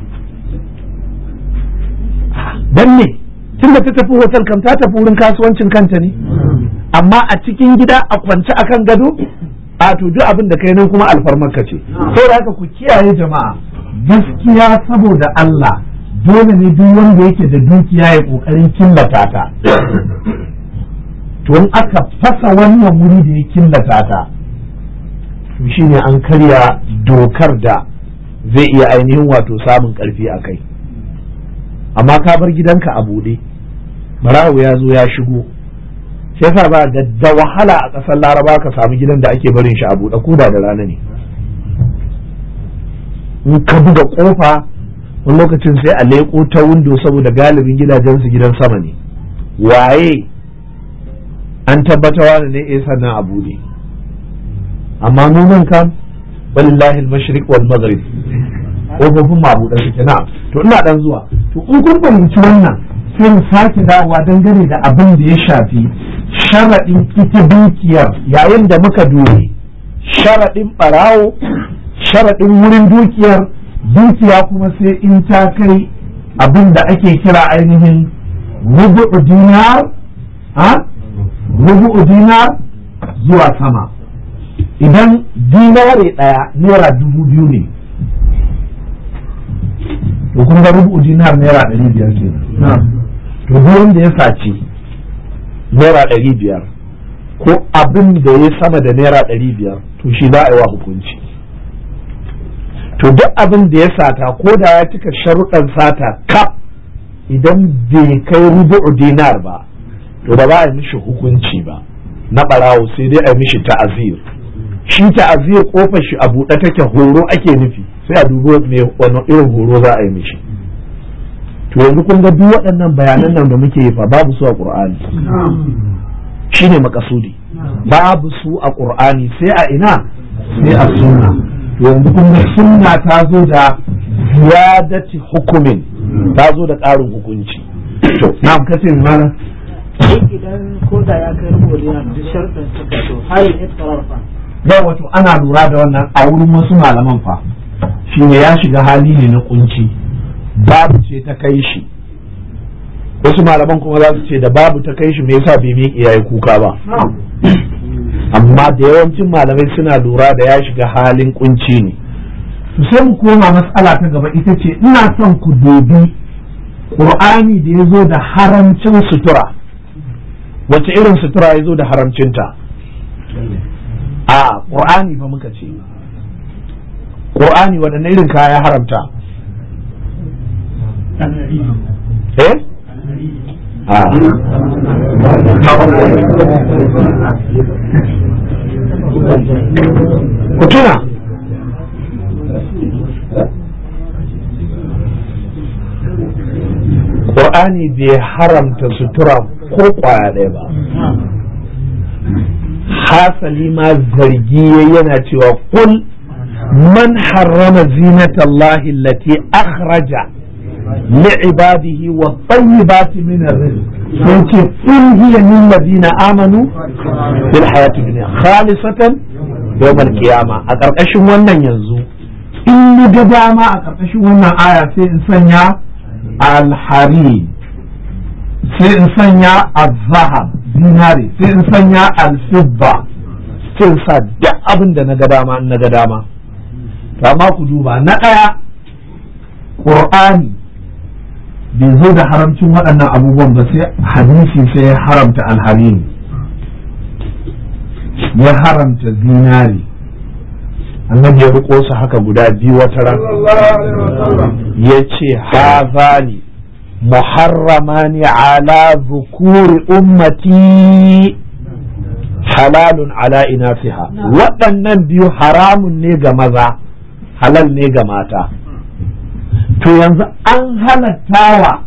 don ne tun da ta tafi hotel kam ta tafi wurin kasuwancin kanta ne amma a cikin gida a kwance akan gado a to duk abin da kai nan kuma alfarmarka ce saboda haka ku kiyaye jama'a gaskiya saboda Allah dole ne duk wanda yake da dukiya ya kokarin killata ta to in aka fasa wannan wuri da ya killata ta to shine an karya dokar da zai iya ainihin wato samun karfi a kai amma ka bar gidanka a buɗe barawo ya zo ya shigo shi yasa ba ga da wahala a ƙasar laraba ka samu gidan da ake barin shi a buɗe ko da da rana ne in ka buga ƙofa wani lokacin sai a leƙo ta windo saboda galibin gidajensu gidan sama ne waye an tabbatawa da ne eh sannan a buɗe amma mu nan kam walillahi al-mashriq wal maghrib kofofin mabuɗan suke na to ina dan zuwa to in kun fahimci wannan sai mu sake dawowa dangane da abin da ya shafi sharaɗin ita dukiyar yayin da muka dore sharaɗin ɓarawo sharaɗin wurin dukiyar dukiya kuma sai in ta kai abin da ake kira ainihin rubu'u dinar ha rubu'u dinar zuwa sama idan dinare ɗaya naira dubu biyu ne to kun ga rubu dinar naira ɗari biyar ke to duk da ya saci naira ɗari biyar ko abin da ya sama da naira ɗari biyar to shi za a yi wa hukunci to duk abin da ya sata ko da ya cika sharuɗan sata kaf idan bai kai rubu dinar ba to ba za a yi mishi hukunci ba na ɓarawo sai dai a yi mishi ta'azir shi ta'azir kofar shi a buɗe take horo ake nufi sai a dubo me wani irin horo za a yi mishi to yanzu kun ga duk waɗannan bayanan nan da muke yi fa babu su a qur'ani shine makasudi babu su a qur'ani sai a ina sai a sunna to yanzu kun ga sunna ta zo da ziyadati hukumin ta zo da ƙarin hukunci to na'am kace mana idan ko da ya kai rubuta yana da sharɗin suka to har ya fa da wato ana lura da wannan a wurin wasu malaman fa shine ya shiga hali ne na kunci babu ce ta kai shi wasu malaman kuma za su ce da babu ta kai shi me yasa bai miƙe yayi kuka ba amma da yawancin malamai suna lura da ya shiga halin kunci ne sai mu koma matsala ta gaba ita ce ina son ku dubi ƙur'ani da ya zo da haramcin sutura wace irin sutura ya zo da haramcinta a ƙur'ani fa muka ce ƙur'ani waɗanne irin kaya haramta eh a ku tuna Qur'ani bai haramta sutura ko kwaya ɗaya ba hasali ma zargi yana cewa kul man harrama zinatallahi allati akhraja li'ibadihi wa tayyibati min ar-rizq sai ce kul hiya lil ladina amanu fil hayati dunya khalisatan yawm al-qiyamah a karkashin wannan yanzu in ga dama a ƙarƙashin wannan aya sai in sanya alhari sai in sanya azahab zinari sai in sanya alfibba sai in sa duk abin da na ga dama in na ga dama to amma ku duba na ɗaya ƙur'ani bai zo da haramcin waɗannan abubuwan ba sai hadisi sai ya haramta alharini ya haramta zinari annabi ya riko su haka guda biyu wata ran ya ce hazani muharramani ala zukuri ummati halalun ala inasiha waɗannan biyu haramun ne ga maza halal ne ga mata to yanzu an halattawa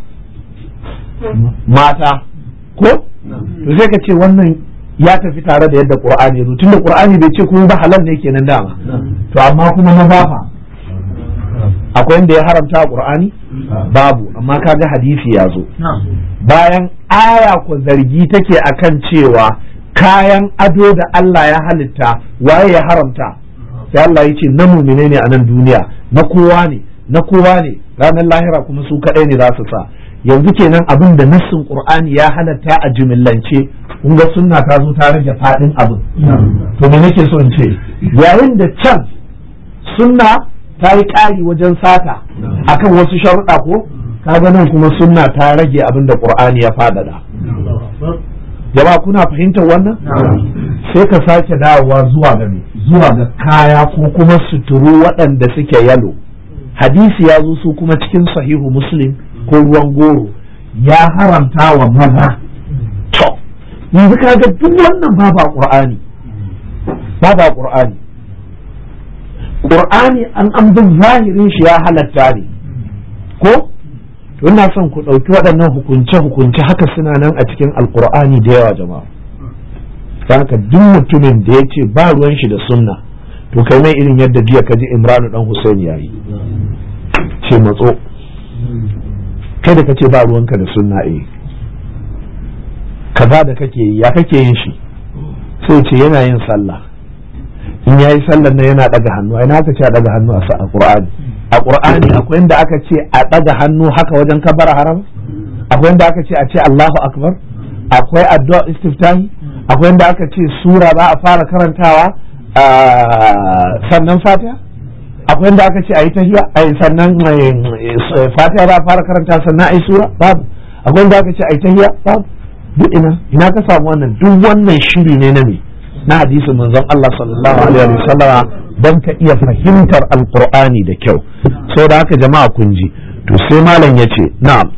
mata ko to sai ka ce wannan ya tafi tare da yadda qur'ani ya zo tunda qur'ani bai ce kuma ba halal ne kenan dama to amma kuma maza fa akwai inda ya haramta qur'ani babu amma kaga hadisi ya zo bayan aya ko zargi take akan cewa kayan ado da Allah ya halitta waye ya haramta sai Allah ya ce na mumine ne a nan duniya na kowa ne na kowa ne ranar lahira kuma su kadai ne za su sa yanzu kenan abin da nassin qur'ani ya halatta a jimillance kun ga sunna ta zo ta rage fadin abin to me nake so in ce yayin da can sunna ta yi ƙari wajen sata akan wasu sharuɗa ko kaga nan kuma sunna ta rage abin da qur'ani ya fadada jama'a kuna fahimtar wannan sai ka sake dawowa zuwa ga me zuwa ga kaya ko kuma suturu waɗanda suke yalo hadisi ya zo su kuma cikin sahihu muslim ko ruwan goro ya haramta wa maza to yanzu kaga duk wannan ba ba qur'ani ba ba qur'ani qur'ani an an bin zahirin shi ya halatta ne ko to ina son ku ɗauki waɗannan hukunce-hukunce haka suna nan a cikin alkur'ani da yawa jama'a don haka duk mutumin da ya ce ba ruwan shi da sunna to kai mai irin yadda jiya ka ji imranu dan husaini ya yi ce matso kai da ka ce ba ruwanka da sunna eh kaza da kake yi ya kake yin shi sai ce yana yin sallah in ya yi sallar nan yana ɗaga hannu ai na ka ce a ɗaga hannu a qur'ani a ƙur'ani akwai inda aka ce a ɗaga hannu haka wajen kabara haram akwai inda aka ce a ce Allahu akbar akwai addu'a istiftahi akwai inda aka ce sura za a fara karantawa sannan fatiha akwai inda aka ce a yi tahiya ai sannan fatiha za a fara karanta sannan a yi sura babu akwai inda aka ce a yi tahiya babu duk ina ina ka samu wannan duk wannan shiri ne na me na hadisin manzon Allah sallallahu alaihi wa sallama don ka iya fahimtar alqur'ani da kyau so da haka jama'a kun ji to sai malam ya ce na'am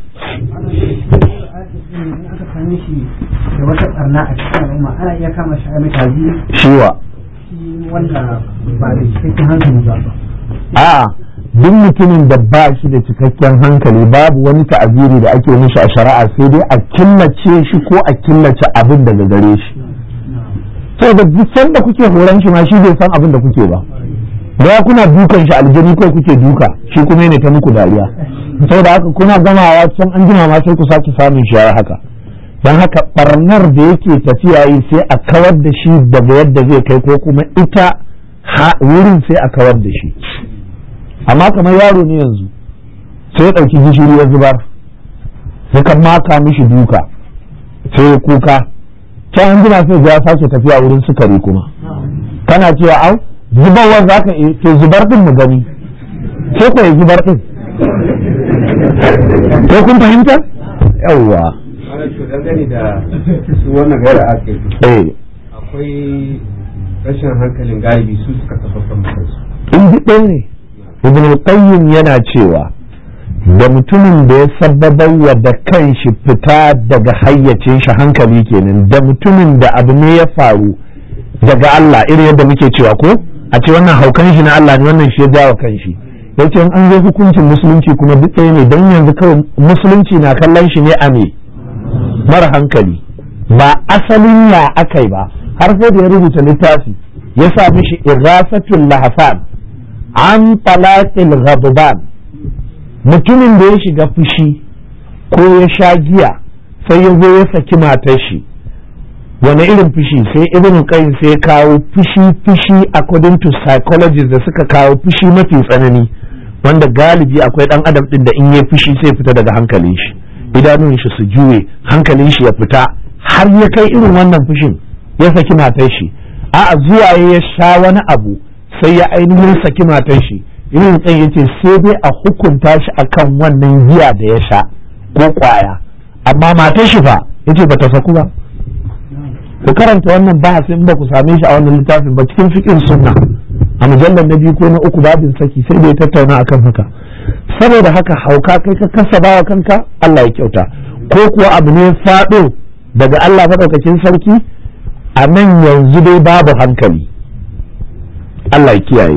da wata barna a cikin al'umma ana iya kama shi a mai tazi shiwa wanda ba da cikakken hankali ba a duk mutumin da ba shi da cikakken hankali babu wani ta'aziri da ake mishi a shari'a sai dai a killace shi ko a killace abin daga gare shi saboda duk sanda kuke horon shi ma shi bai san abin da kuke ba da kuna dukan shi aljani ko kuke duka shi kuma ne ta muku dariya saboda haka kuna gamawa can an jima ma sai ku sake samun shi yayi haka dan haka barnar da yake tafiya yi sai a kawar da shi daga yadda zai kai ko kuma ita wurin sai a kawar da shi amma kamar yaro ne yanzu sai ya ɗauki gishiri ya zubar sai ka maka mishi duka sai ya kuka can an jima sai ya sake tafiya wurin sukari kuma kana cewa au zubarwar za ka ke zubar din mu gani sai ku yi zubar din ko kun fahimta yawwa dangane da su wannan gara ake eh akwai rashin hankalin galibi su suka tabbatar musu in ji ɗaya ne ibn qayyim yana cewa da mutumin da ya sababar wa da kanshi fita daga hayyacin shi hankali kenan da mutumin da abu ne ya faru daga Allah irin yadda muke cewa ko a ce wannan haukan shi na Allah ne wannan shi ya jawo kanshi yace in an zo hukuncin musulunci kuma duk ɗaya ne don yanzu kawai musulunci na kallon shi ne a me mara hankali ba asalin ya akai ba har sai da ya rubuta littafi ya sa mishi irasatul lahafan an talaqil ghadban mutumin da ya shiga fushi ko ya sha giya sai ya zo ya saki matar shi wani irin fushi sai ibn qayyim sai ya kawo fushi fushi according to psychologists da suka kawo fushi mafi tsanani wanda galibi akwai dan adam din da in ya fushi sai fita daga hankalin shi idanun shi su juye hankalin shi ya fita har ya kai irin wannan fushin ya saki matar shi a'a zuwa ya sha wani abu sai ya ainihin saki matar shi irin tsaye ya ce sai dai a hukunta shi akan wannan giya da ya sha ko kwaya amma matar shi fa ya ce bata saku ba ku karanta wannan bahasin ba ku same shi a wannan littafin ba cikin fikin sunna a mujallar na biyu ko na uku babin saki sai da ya tattauna akan haka saboda haka hauka kai ka kasa bawa kanka Allah ya kyauta ko kuwa abu ne faɗo daga Allah maɗaukakin sarki a nan yanzu dai babu hankali Allah ya kiyaye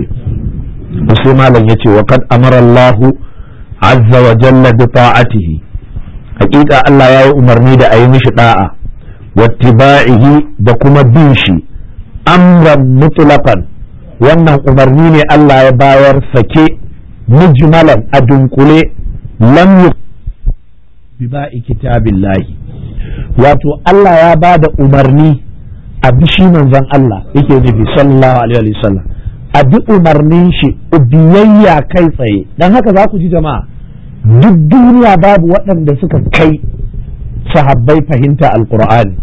sai malam yace wa kad amara Allah azza wa jalla bi ta'atihi hakika Allah ya yi umarni da a yi mishi da'a wattiba'ihi da kuma bin shi amran mutlaqan wannan umarni ne Allah ya bayar sake mujmalan a dunkule lam bi ba'i kitabillahi wato Allah ya ba da umarni a bishi manzon Allah yake nufi sallallahu alaihi wa sallam a bi umarnin shi biyayya kai tsaye don haka za ku ji jama'a duk duniya babu waɗanda suka kai sahabbai fahimta alkur'ani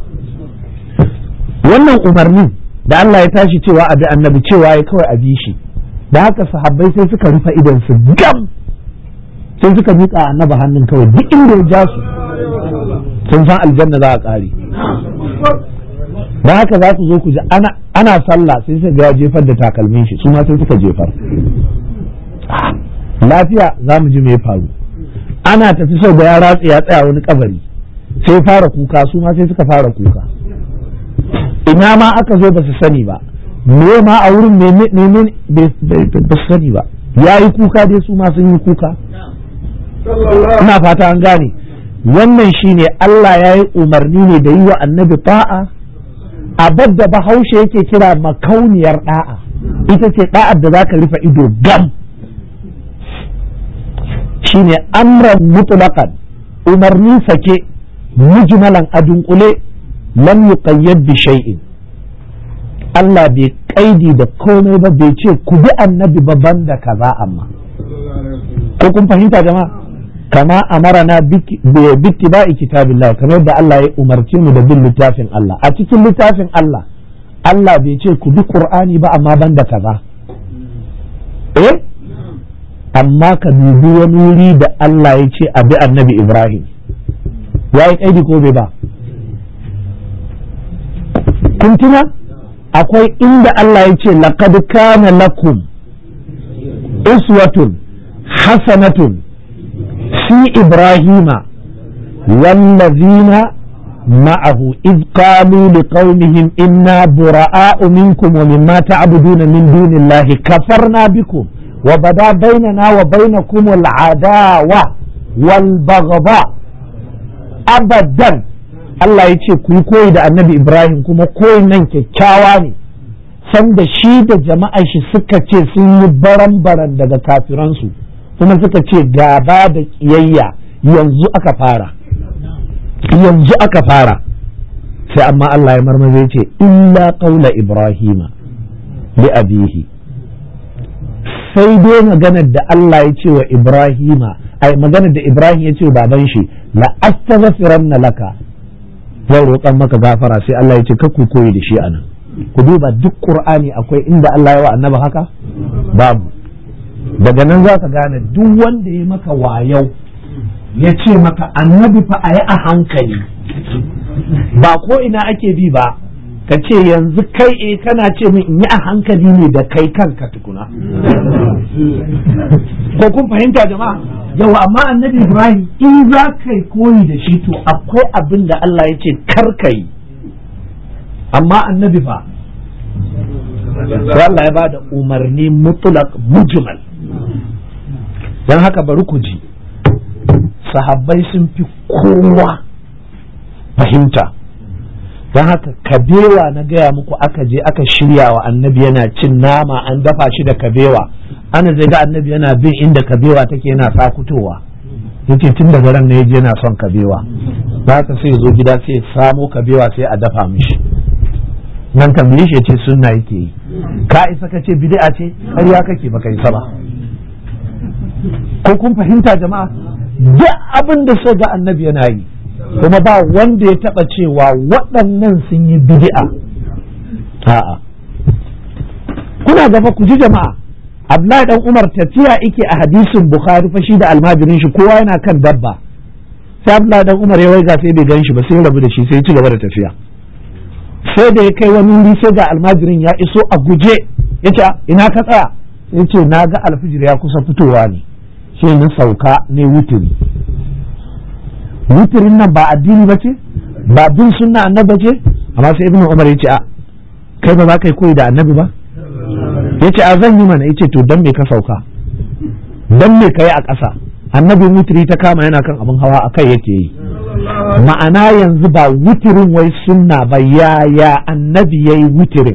wannan umarnin da Allah ya tashi cewa a bi annabi cewa ya kawai a bi shi da haka sahabbai sai suka rufe idan su gam sai suka miƙa annaba hannun kawai duk inda ya ja su sun san aljanna za a ƙare da haka za su zo ku ji ana sallah sai suka ga jefar da takalmin shi su ma sai suka jefar lafiya za mu ji me faru ana tafi sau da ya ratse ya tsaya wani kabari sai fara kuka su ma sai suka fara kuka ina ma aka zo ba su sani ba me ma a wurin ne ba su sani ba ya yi kuka dai su ma sun yi kuka ina fata an gane wannan shine Allah ya yi umarni ne da yi wa annabi ta'a abad da bahaushe yake kira makauniyar da'a ita ce da'ar da za ka rufe ido gam shine amran mutlaqan umarni sake mujmalan a dunkule lam yuqayyad bi shay'in Allah bai kaidi da komai ba bai ce ku bi annabi ba banda kaza amma ko kun fahimta jama'a kama amarana bittiba'i kitabillah kamar yadda Allah ya umarce mu da bin littafin Allah a cikin littafin Allah Allah bai ce ku bi Qur'ani ba amma banda kaza eh amma ka dubi wani wuri da Allah ya ce a bi annabi Ibrahim ya yi kaidi ko bai ba kun tuna akwai inda Allah ya ce laqad kana lakum uswatun hasanatun في إبراهيم والذين معه إذ قالوا لقومهم إنا براء منكم ومما تعبدون من دون الله كفرنا بكم وبدا بيننا وبينكم العداوة والبغضاء أبدا Allah ya ce ku yi koyi da annabi Ibrahim kuma koyin nan kyakkyawa ne sanda shi da jama'ar shi suka ce sun yi baran-baran daga kafiransu kuma suka ce gaba da kiyayya yanzu aka fara yanzu aka fara sai amma Allah ya marmaza ya ce illa qaula ibrahima li abihi sai dai maganar da Allah ya ce wa Ibrahima ai maganar da Ibrahim ya ce wa baban shi la astaghfiranna laka zai roƙan maka gafara sai Allah ya ce ka ku koyi da shi anan ku duba duk Qur'ani akwai inda Allah ya wa annabi haka babu daga nan za ka gane duk wanda ya maka wayau ya ce maka annabi fa a yi a hankali ba ko ina ake bi ba ka ce yanzu kai e kana ce min in yi a hankali ne da kai kanka tukuna ko kun fahimta jama'a yau amma annabi ibrahim in za ka yi koyi da shi to akwai abin da Allah ya ce kar ka yi amma annabi fa sai Allah ya ba da umarni mutlaq mujmal don haka bari ku ji sahabbai sun fi kowa fahimta don haka kabewa na gaya muku aka je aka shirya wa annabi yana cin nama an dafa shi da kabewa ana zai ga annabi yana bin inda kabewa take yana sakutowa yace tun daga ran na yaje yana son kabewa za ka sai zo gida sai samo kabewa sai a dafa mishi nan tambaye shi ce sunna yake yi ka isa ka ce bid'a ce ƙarya kake baka isa ba ko kun fahimta jama'a duk abin da so ga annabi yana yi kuma ba wanda ya taba cewa waɗannan sun yi bid'a a'a kuna gaba ku ji jama'a Abdullahi dan Umar tafiya yake a hadisin Bukhari fa shi da almajirin shi kowa yana kan dabba sai Abdullahi dan Umar ya waiga sai bai gan shi ba sai ya rabu da shi sai ya ci gaba da tafiya sai da ya kai wani wuri sai ga almajirin ya iso a guje ya ce ina ka tsaya ya ce na ga alfijir ya kusa fitowa ne sai na sauka ne wutiri wutirin nan ba addini ba ce ba bin sunna annabi ce amma sai ibnu umar ya ce a kai ba za ka yi koyi da annabi ba ya ce a zan yi mana ya ce to dan me ka sauka dan me ka yi a ƙasa annabi wutiri ta kama yana kan abin hawa a kai yake yi ma'ana yanzu ba wutirin wai sunna ba yaya annabi ya yi wutirin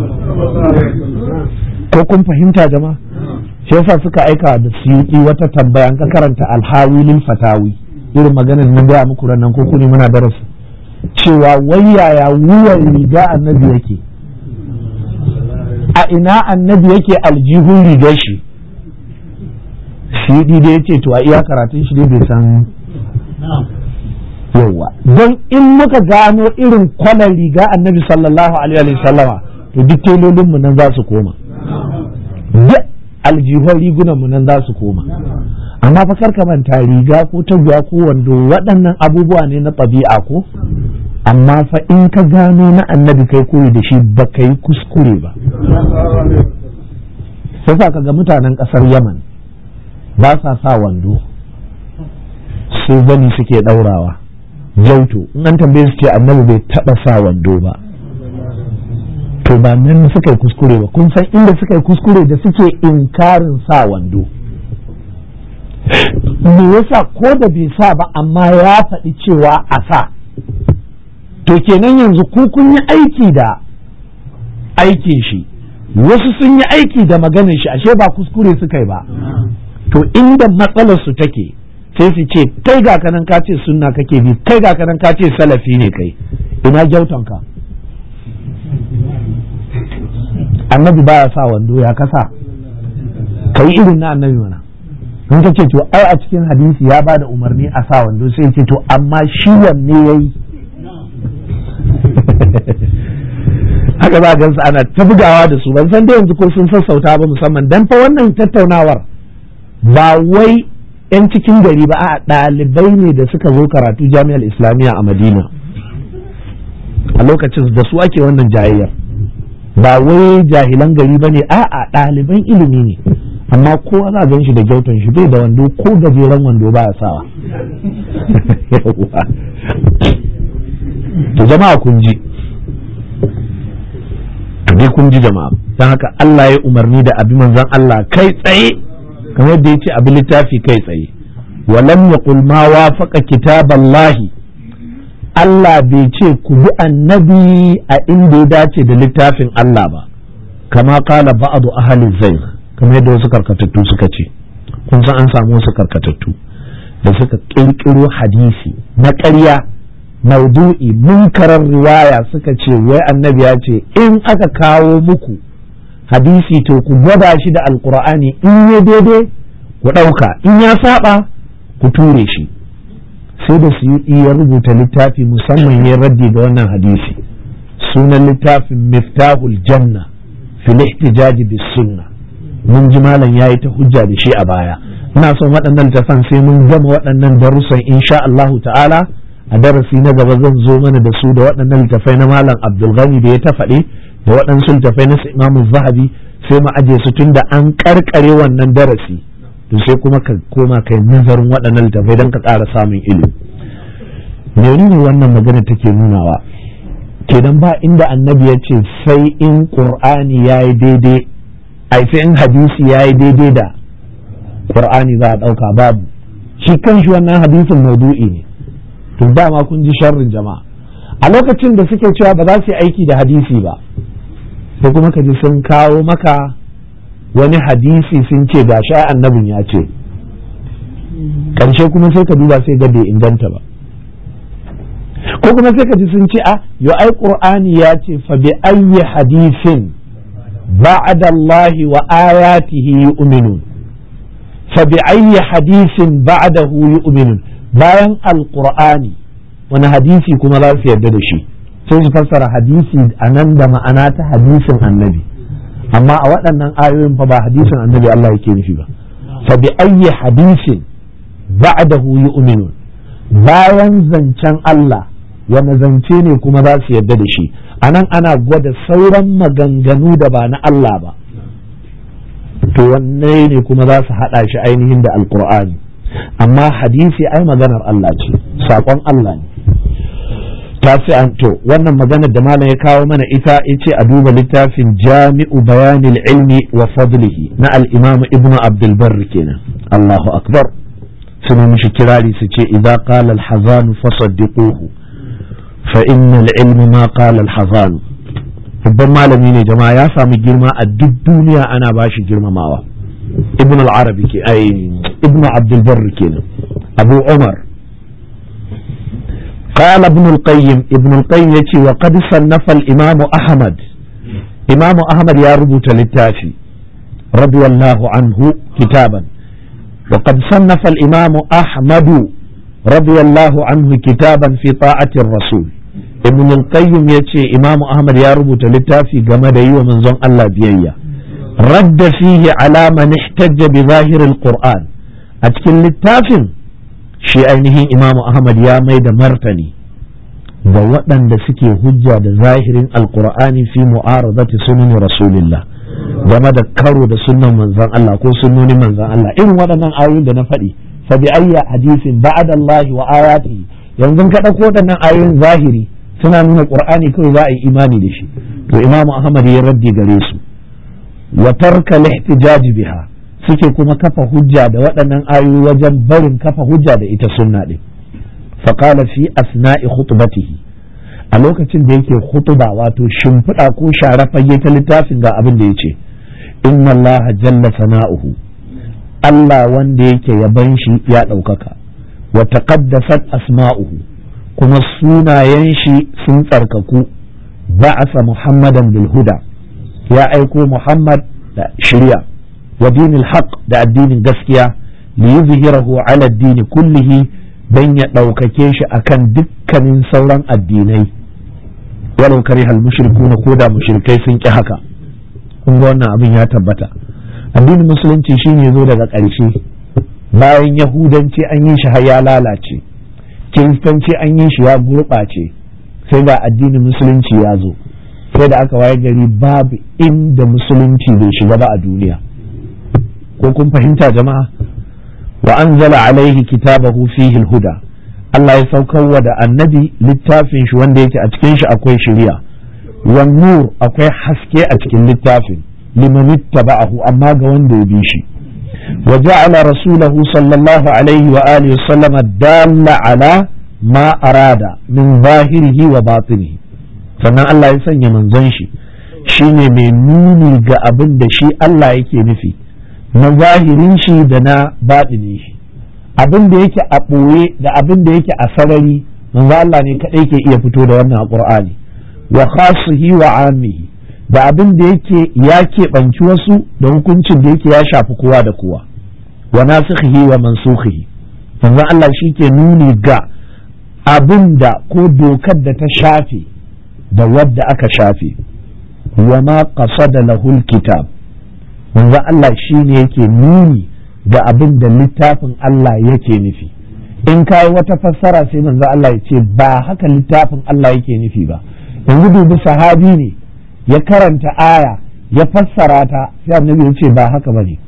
ko kun fahimta jama'a shi yasa suka aika da suyuki wata tambaya ka karanta alhawi lil fatawi irin maganar nan gaya muku nan ko kuni muna darasi cewa wai yaya wuyan riga annabi yake a ina annabi yake aljihun rigar shi suyuki da ya ce to a iya karatun shi dai bai san yawa don in muka gano irin kwanan riga annabi sallallahu alaihi wa sallama to duk telolinmu nan za su koma duk aljihun rigunanmu nan za su koma amma fa karka manta riga ko taguwa ko wando waɗannan abubuwa ne na ɗabi'a ko amma fa in ka gano na annabi kai koyi da shi ba ka yi kuskure ba sai ka ga mutanen ƙasar yaman ba sa sa wando sai zani suke ɗaurawa jauto in an tambaye su ce annabi bai taɓa sa wando ba to ba nan suka yi kuskure ba kun san inda suka yi kuskure da suke inkarin sa wando me yasa ko da bai sa ba amma ya faɗi cewa a sa to kenan yanzu ku kun yi aiki da aikin shi wasu sun yi aiki da maganin shi ashe ba kuskure suka yi ba to inda matsalar su take sai su ce kai ga kanan ka ce sunna kake bi kai ga kanan ka ce salafi ne kai ina gyautonka annabi baya sa wando ya kasa kai irin na annabi mana in ka ce to ai a cikin hadisi ya ba da umarni a sa wando sai ce to amma shi wanne yayi haka za gansu ana ta bugawa da su ban san da yanzu ko sun sassauta ba musamman dan fa wannan tattaunawar ba wai 'yan cikin gari ba a ɗalibai ne da suka zo karatu jami'ar islamiyya a madina a lokacin da su ake wannan jayayyar ba wai jahilan gari ba ne a ɗaliban ilimi ne amma kowa za a gan shi da gyautan shi bai da wando ko gajeren wando ba ya sawa to jama'a kun ji to dai kun ji jama'a don haka Allah ya umarni da abi manzon Allah kai tsaye kamar yadda ya ce abin littafi kai tsaye walam yaqul ma wafaqa kitaballahi Allah bai ce ku bi annabi a inda ya dace da littafin Allah ba kama kala ba'adu ahli zayn kamar yadda wasu karkatattu suka ce kun san an samu wasu karkatattu da suka kirkiro hadisi na ƙarya maudu'i munkarar riwaya suka ce wai annabi ya ce in aka kawo muku hadisi to ku gwada shi da alkur'ani in ya daidai ku ɗauka in ya saba ku ture shi sai da su ya rubuta littafi musamman ya raddi ga wannan hadisi sunan littafin miftahul janna fil ihtijaji bis sunna mun ji malam yayi ta hujja da shi a baya ina son waɗannan littafan sai mun gama waɗannan darussan insha Allahu ta'ala a darasi na gaba zan zo mana da su da waɗannan littafai na malam Abdul Ghani da ya ta faɗi da waɗansu littafai na Imam Zahabi sai mu aje su tunda an karkare wannan darasi to sai kuma ka koma kai nazarin waɗannan littafai don ka ƙara samun ilimi menene wannan magana take nunawa kenan ba inda annabi ya ce sai in qur'ani ya yi daidai ai sai in hadisi ya yi daidai da qur'ani za a ɗauka babu shi kanshi wannan hadisin maudu'i ne to dama kun ji sharrin jama'a a lokacin da suke cewa ba za su yi aiki da hadisi ba sai kuma ka ji sun kawo maka wani hadisi sun ce ga sha annabin ya ce ƙarshe kuma sai ka duba sai ga bai inganta ba ko kuma sai ka ji sun ce a yo ai qur'ani ya ce fa bi ayyi hadisin ba'da Allah wa ayatihi yu'minun fa bi ayyi hadisin ba'dahu yu'minun bayan alqur'ani wani hadisi kuma za su yarda da shi sai su fassara hadisi a nan da ma'ana ta hadisin annabi amma a waɗannan ayoyin fa ba hadisin annabi Allah yake nufi ba fa bi ayyi hadisin ba'dahu yu'minun bayan zancen Allah wani zance ne kuma za su yarda da shi anan ana gwada sauran maganganu da ba na Allah ba to wanne ne kuma za su haɗa shi ainihin da alkur'ani amma hadisi ai maganar Allah ce saƙon Allah ne tasi'an to wannan maganar da malam ya kawo mana ita yace a duba littafin jami'u bayanil ilmi wa fadlihi na al-imam ibn abdul barr kenan Allahu akbar suna mishi kirari su ce idza qala al-hazan fasaddiquhu fa inna al-ilma ma qala al-hazan babban malami ne jama'a ya samu girma a duk duniya ana bashi girmamawa ibn al-arabi ke ai ibn abdul barr kenan abu umar قال ابن القيم ابن القيم يتي وقد صنف الإمام أحمد إمام أحمد يا ربط للتافي رضي الله عنه كتابا وقد صنف الإمام أحمد رضي الله عنه كتابا في طاعة الرسول ابن القيم يتي إمام أحمد يا ربط للتافي قمد ومن زن الله بيئة رد فيه على من احتج بظاهر القرآن أتكلم للتافي shi ainihin imamu ahmad ya mai da martani da waɗanda suke hujja da zahirin alkur'ani fi mu'aradati sunan rasulillah game da karo da sunnan manzon Allah ko sunnonin manzon Allah irin waɗannan ayoyin da na faɗi fa bi ayya hadisin ba'da Allah wa ayatihi yanzu ka ɗauko waɗannan ayoyin zahiri suna nuna qur'ani kawai za a yi imani da shi to imamu ahmad ya raddi gare su wa tarka lihtijaj biha suke kuma kafa hujja da waɗannan ayoyi wajen barin kafa hujja da ita sunna ɗin faƙala fi asna'i khutbatihi a lokacin da yake khutuba wato shimfiɗa ko share fage ta littafin ga abin da ya ce inna Allah jalla sana'uhu Allah wanda yake yaban shi ya ɗaukaka wa taqaddasat asma'uhu kuma sunayen shi sun tsarkaku ba'asa muhammadan bil huda ya aiko muhammad da shirya wa dinil haq da addinin gaskiya li yuzhirahu ala addini kullihi dan ya ɗaukake shi akan dukkanin sauran addinai walau kariha al mushrikuna ko da mushrikai sun ki haka kun ga wannan abin ya tabbata addinin musulunci shine zo daga ƙarshe bayan yahudanci an yi shi har ya lalace kiristanci an yi shi ya gurɓace sai ga addinin musulunci ya zo sai da aka waye gari babu inda musulunci bai shiga ba a duniya ko kun fahimta jama'a wa anzala alaihi kitabahu fihi huda Allah ya saukarwa da annabi littafin shi wanda yake a cikin shi akwai shari'a wan nur akwai haske a cikin littafin liman ittaba'ahu amma ga wanda ya bi shi wa ja'ala rasulahu sallallahu alaihi wa alihi wa sallama dalla ala ma arada min zahirihi wa batinihi sannan Allah ya sanya manzon shi shine mai nuni ga abin da shi Allah yake nufi na zahirin shi da na baɗinin shi abin da yake a ɓoye da abin da yake a sarari manzo Allah ne kaɗai ke iya fito da wannan a Qur'ani wa khasihi wa amihi da abin da yake ya keɓanci wasu da hukuncin da yake ya shafi kowa da kowa wa nasikhihi wa mansukhihi manzon Allah shi ke nuni ga abin da ko dokar da ta shafe da wadda aka shafe wa ma qasada lahul kitab manzon Allah shi ne yake nuni ga abin da littafin Allah yake nufi in kai wata fassara sai manzon Allah ya ce ba haka littafin Allah yake nufi ba yanzu dubi sahabi ne ya karanta aya ya fassara ta sai annabi ya ce ba haka bane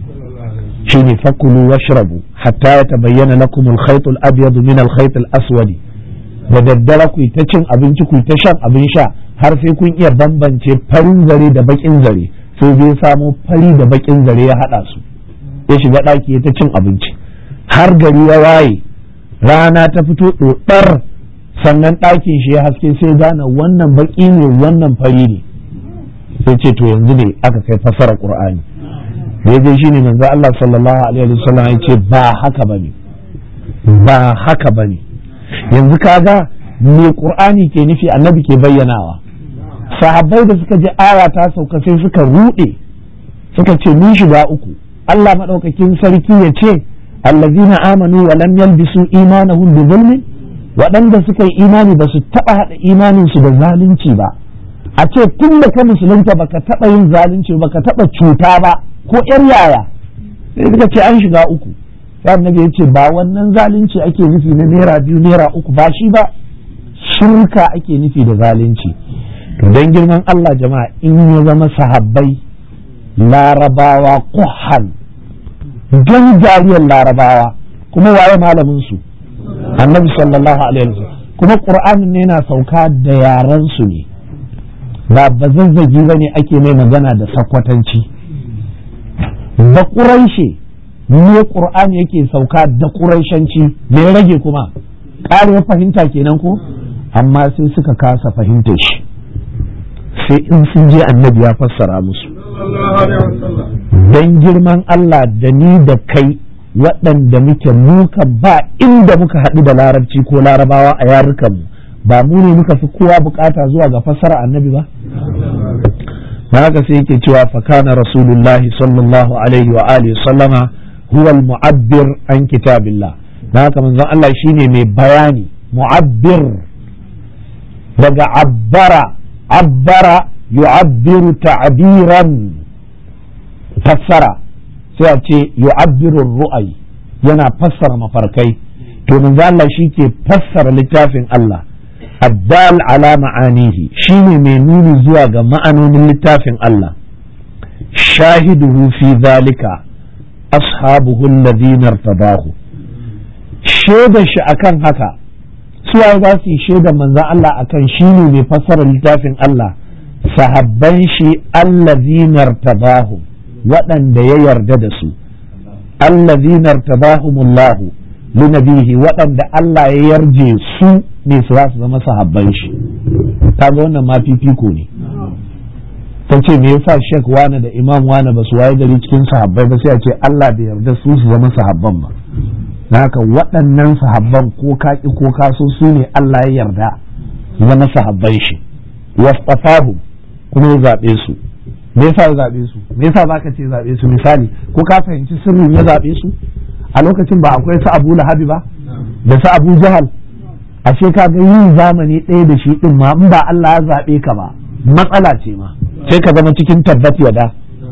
shine fakulu washrabu hatta ya tabayyana lakum al-khayt al-abyad min al-khayt al-aswad da daddare ku ta cin abinci ku ta shan abin sha har sai kun iya bambance farin zare da bakin zare sai zai samo fari da bakin zare ya hada su ya shiga daki ya ta cin abinci har gari ya waye rana ta fito dodar sannan ɗakin shi ya haske sai gane wannan baki ne wannan fari ne sai ce to yanzu ne aka kai fasara qur'ani daidai shine manzo Allah sallallahu alaihi wasallam ya ce ba haka bane ba haka bane yanzu kaga me qur'ani ke nufi annabi ke bayyanawa sahabbai da suka ji aya ta sauka sai suka rude suka ce mun shiga uku Allah madaukakin sarki ya ce allazina amanu wa lam yalbisu imanahum bi zulmin waɗanda suka yi imani ba su taɓa haɗa imaninsu da zalunci ba a ce tun da ka musulunta baka taɓa yin zalunci baka taɓa cuta ba ko ƴar yaya sai suka ce an shiga uku sai annabi ya ce ba wannan zalunci ake nufi na naira biyu naira uku ba shi ba shirka ake nufi da zalunci to dan girman Allah jama'a in ya zama sahabbai larabawa kuhan jan jariyar larabawa kuma waye malamin su annabi sallallahu alaihi wasallam kuma qur'anin ne yana sauka da yaran su ne ba bazazzagi bane ake mai magana da sakwatanci da quraishe ne qur'ani yake sauka da quraishanci me rage kuma ƙare fahimta kenan ko amma sai suka kasa fahimtar shi sai in sun je annabi ya fassara musu dan girman Allah da ni da kai waɗanda muke muka ba inda muka haɗu da larabci ko larabawa a yarukanmu ba mu ne muka fi kowa bukata zuwa ga fassara annabi ba na haka sai yake cewa fakana rasulullahi sallallahu alaihi wa alihi sallama huwa al-mu'abbir an kitabillah na haka manzon Allah shine mai bayani mu'abbir daga abbara abbara yu'abbiru ta'biran fassara sai a ce yu'abbiru ru'ai yana fassara mafarkai to manzo Allah ke fassara littafin Allah addal ala ma'anihi shine mai nuni zuwa ga ma'anonin littafin Allah shahiduhu fi zalika ashabuhu alladhina irtabahu shaidar shi akan haka suwaye za su yi shaidar manzon Allah akan shine mai fassara littafin Allah sahabban shi allazina irtabahu waɗanda ya yarda da su allazina irtabahumullahu linabihi waɗanda Allah ya yarje su ne su za su zama sahabban shi kaga wannan ma fifiko ne ta ce me yasa shek wane da imam wane ba su waye gari cikin sahabbai ba sai a ce Allah bai yarda su su zama sahabban ba haka waɗannan sahabban ko kaki ko kaso su ne Allah ya yarda su zama sahabban shi wastafahu kuma ya zaɓe su me yasa ya zaɓe su me yasa zaka ce zaɓe su misali ko ka fahimci sirrin ya zaɓe su a lokacin ba akwai su Abu Lahabi ba da su Abu Jahal ashe ka ga yin zamani ɗaya da shi din ma in ba Allah ya zaɓe ka ba matsala ce ma sai ka zama cikin tabbat yada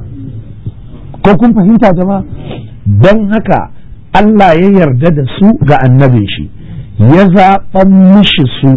ko kun fahimta jama'a don haka Allah ya yarda da su ga annabin shi ya zaɓan mishi su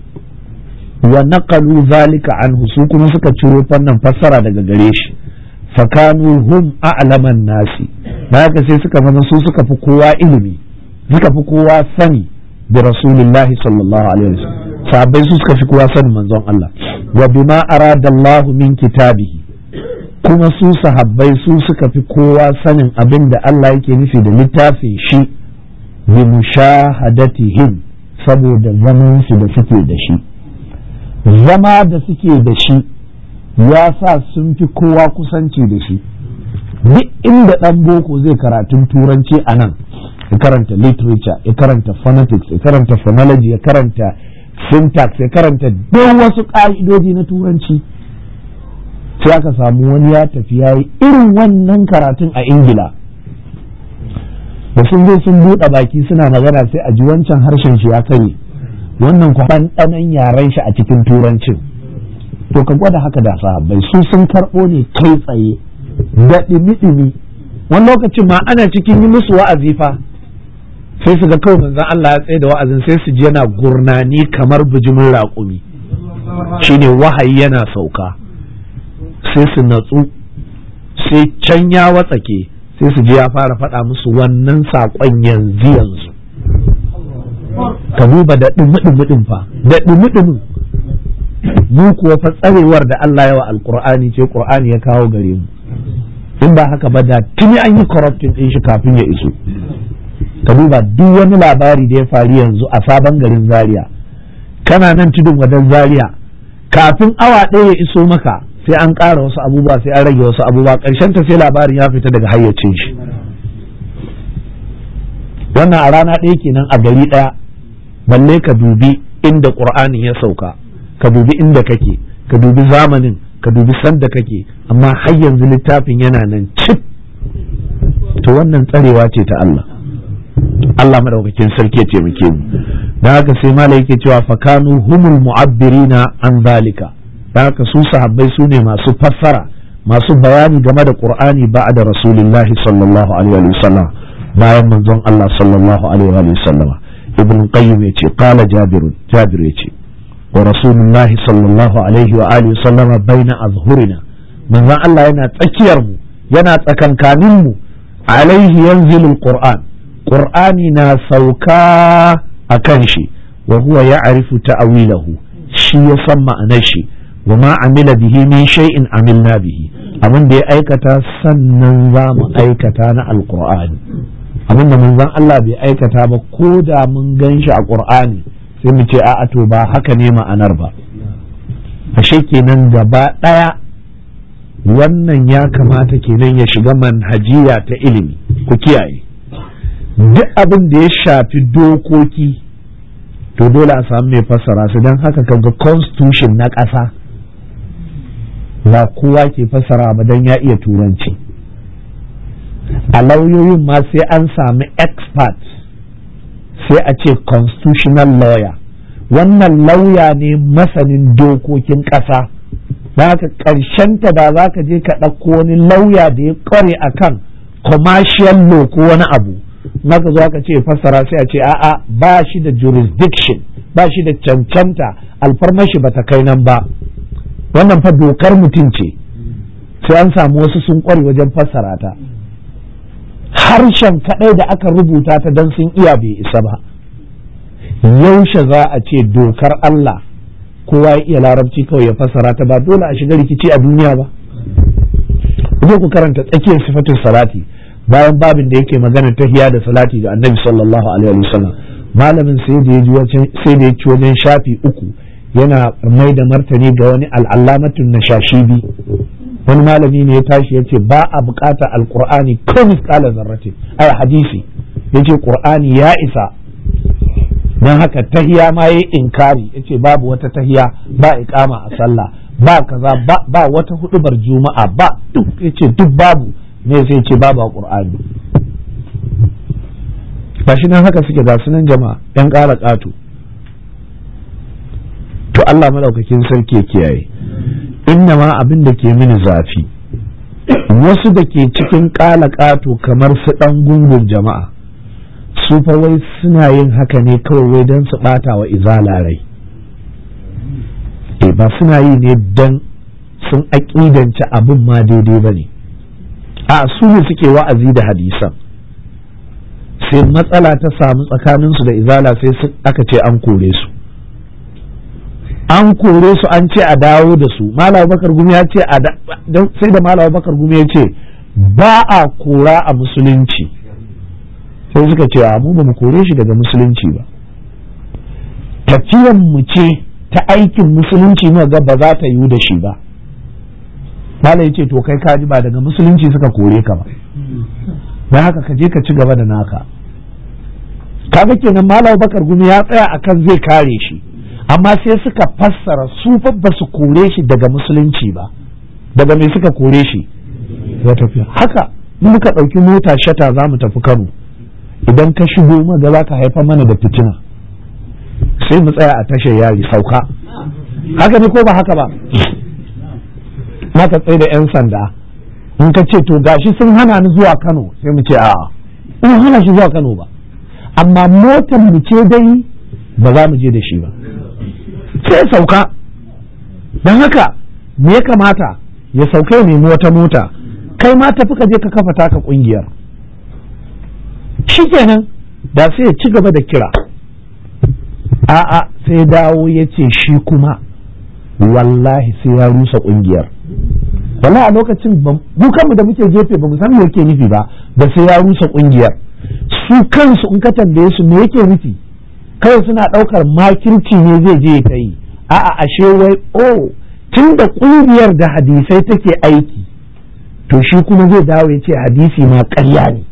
wa naqalu zalika anhu su kuma suka ciro fannin fassara daga gare shi fakanu hum a'laman nasi da haka sai suka zama su suka fi kowa ilimi suka fi kowa sani da rasulullahi sallallahu alaihi wasallam sahabbai su suka fi kowa sanin manzon Allah wa bima arada Allah min kitabihi kuma su sahabbai su suka fi kowa sanin abin da Allah yake nufi da littafin shi bi mushahadatihim saboda zaman su da suke da shi zama da suke da shi ya sa sun fi kowa kusanci da shi duk inda ɗan boko zai karatun turanci a nan ya karanta literature ya karanta phonetics ya karanta phonology ya karanta syntax ya karanta duk wasu ƙa'idoji na turanci sai aka samu wani ya tafi ya yi irin wannan karatun a ingila da sun zo sun buɗe baki suna magana sai a ji wancan harshen shi ya kare wannan kwan ɗanan yaren shi a cikin turancin to ka gwada haka da sahabbai su sun karɓo ne kai tsaye da ɗimi-ɗimi wani lokacin ma ana cikin yi musu wa'azi fa sai su ga kawai manzon Allah ya tsaye da wa'azin sai su ji yana gurnani kamar bijimin raƙumi shine wahayi yana sauka sai su natsu sai can ya watsake sai su ji ya fara faɗa musu wannan saƙon yanzu yanzu ka duba da ɗumi fa da ɗumi mu kuwa fa tsarewar da Allah yawa alƙur'ani ce ƙur'ani ya kawo gare mu in ba haka ba da tuni an yi corrupting ɗin shi kafin ya iso ka duba duk wani labari da ya faru yanzu a sabon garin zaria kana nan tudun wadan zaria kafin awa ɗaya ya iso maka sai an ƙara wasu abubuwa sai an rage wasu abubuwa ƙarshen ta sai labarin ya fita daga hayyacin shi wannan a rana ɗaya kenan a gari ɗaya balle ka dubi inda ƙur'ani ya sauka ka dubi inda kake ka dubi zamanin ka dubi sanda kake amma har yanzu littafin yana nan cip to wannan tsarewa ce ta Allah Allah madaukakin sarki ya taimake mu dan haka sai malai yake cewa fakanu humul mu'abbirina an zalika dan haka su sahabbai su ne masu fassara masu bayani game da Qur'ani ba'da Rasulullahi sallallahu alaihi wa sallam bayan manzon Allah sallallahu alaihi wa sallam ibn qayyim yace qala jabir jabir yace wa rasulullahi sallallahu alaihi wa alihi sallama baina azhurina manzon Allah yana tsakiyar mu yana tsakankanin mu alaihi yanzilul qur'an qur'ani na sauka akan shi wa huwa ya'rifu ta'wilahu shi ya san ma'anar shi wa ma amila bihi min shay'in amilna bihi abin da ya aikata sannan za mu aikata na alqur'ani abin da manzon Allah bai aikata ba ko da mun gan shi a qur'ani sai mu ce a'a to ba haka ne ma'anar ba ashe kenan gaba ɗaya wannan ya kamata kenan ya shiga manhajiya ta ilimi ku kiyaye duk abin da ya shafi dokoki to dole a samu mai fassara su don haka kaga constitution na ƙasa ba kowa ke fassara ba don ya iya turanci a lauyoyin ma sai an sami expert sai a ce constitutional lawyer wannan lauya ne masanin dokokin ƙasa da haka ta da za ka je ka ɗauko wani lauya da ya ƙware a kan commercial law ko wani abu naka zo ka ce fassara sai a ce a'a ba shi da jurisdiction ba shi da cancanta alfarmashi ba ta kai nan ba wannan fa dokar mutum ce sai an samu wasu sun ƙware wajen fassara ta harshen kaɗai da aka rubuta ta don sun iya bai isa ba yaushe za a ce dokar Allah kowa ya iya larabci kawai ya fassara ta ba dole a shiga rikici a duniya ba ku ku karanta tsakiyar sifatin salati bayan babin da yake magana tahiya da salati ga annabi sallallahu alaihi wasallam malamin sai da ya ci wajen shafi uku yana mai da martani ga wani al'allamatun na shashibi wani malami ne ya tashi ya ce ba a bukata alkur'ani ko miskala zarratin ai hadisi ya ce qur'ani ya isa don haka tahiya ma ya inkari ya ce babu wata tahiya ba iqama a sallah ba kaza ba wata hudubar juma'a ba duk ya ce duk babu me sai ce babu a qur'ani ba shi nan haka suke ga sunan jama'a yan ƙara ƙato to Allah madaukakin sarki ya kiyaye inna ma abin da ke mini zafi wasu da ke cikin ƙala ƙato kamar su ɗan gungun jama'a su fa wai suna yin haka ne kawai wai don su ɓata wa izala rai e ba suna yi ne don sun aƙidance abin ma daidai ba ne a su ne suke wa'azi da hadisan sai matsala ta samu tsakaninsu da izala sai aka ce an kore su an kore su an ce a dawo da su malam bakar gumi ya ce sai da malam bakar gumi ya ce ba a kora a musulunci sai suka ce a mu ba mu kore shi daga musulunci ba tafiyan mu ce ta aikin musulunci mu ga ba za ta yiwu da shi ba malam ya ce to kai kaji ba daga musulunci suka kore ka ba don haka ka je ka ci gaba da naka kaga kenan malam bakar gumi ya tsaya akan zai kare shi amma sai suka fassara su fa ba su kore shi daga musulunci ba daga me suka kore shi ya tafiya haka in muka ɗauki mota shata za mu tafi kano idan ka shigo maga za ka haifar mana da fitina sai mu tsaya a tashar yari sauka haka ne ko ba haka ba maka tsaye da 'yan sanda in ka ce to gashi sun hana ni zuwa kano sai mu ce a'a in hana shi zuwa kano ba amma motar mu ce dai ba za mu je da shi ba sai sauka don haka me ya kamata ya sauka ya nemi wata mota kai ma tafi ka je ka kafa taka kungiyar shikenan da sai ya ci gaba da kira a'a sai dawo ya ce shi kuma wallahi sai ya rusa kungiyar wallahi a lokacin mu kanmu da muke gefe ba mu san me yake nufi ba da sai ya rusa kungiyar su kansu in ka tambaye su me yake nufi kawai suna ɗaukar makirci ne zai je ta yi a'a ashe wai oh tun da kungiyar da hadisai take aiki to shi kuma zai dawo ya ce hadisi ma ƙarya ne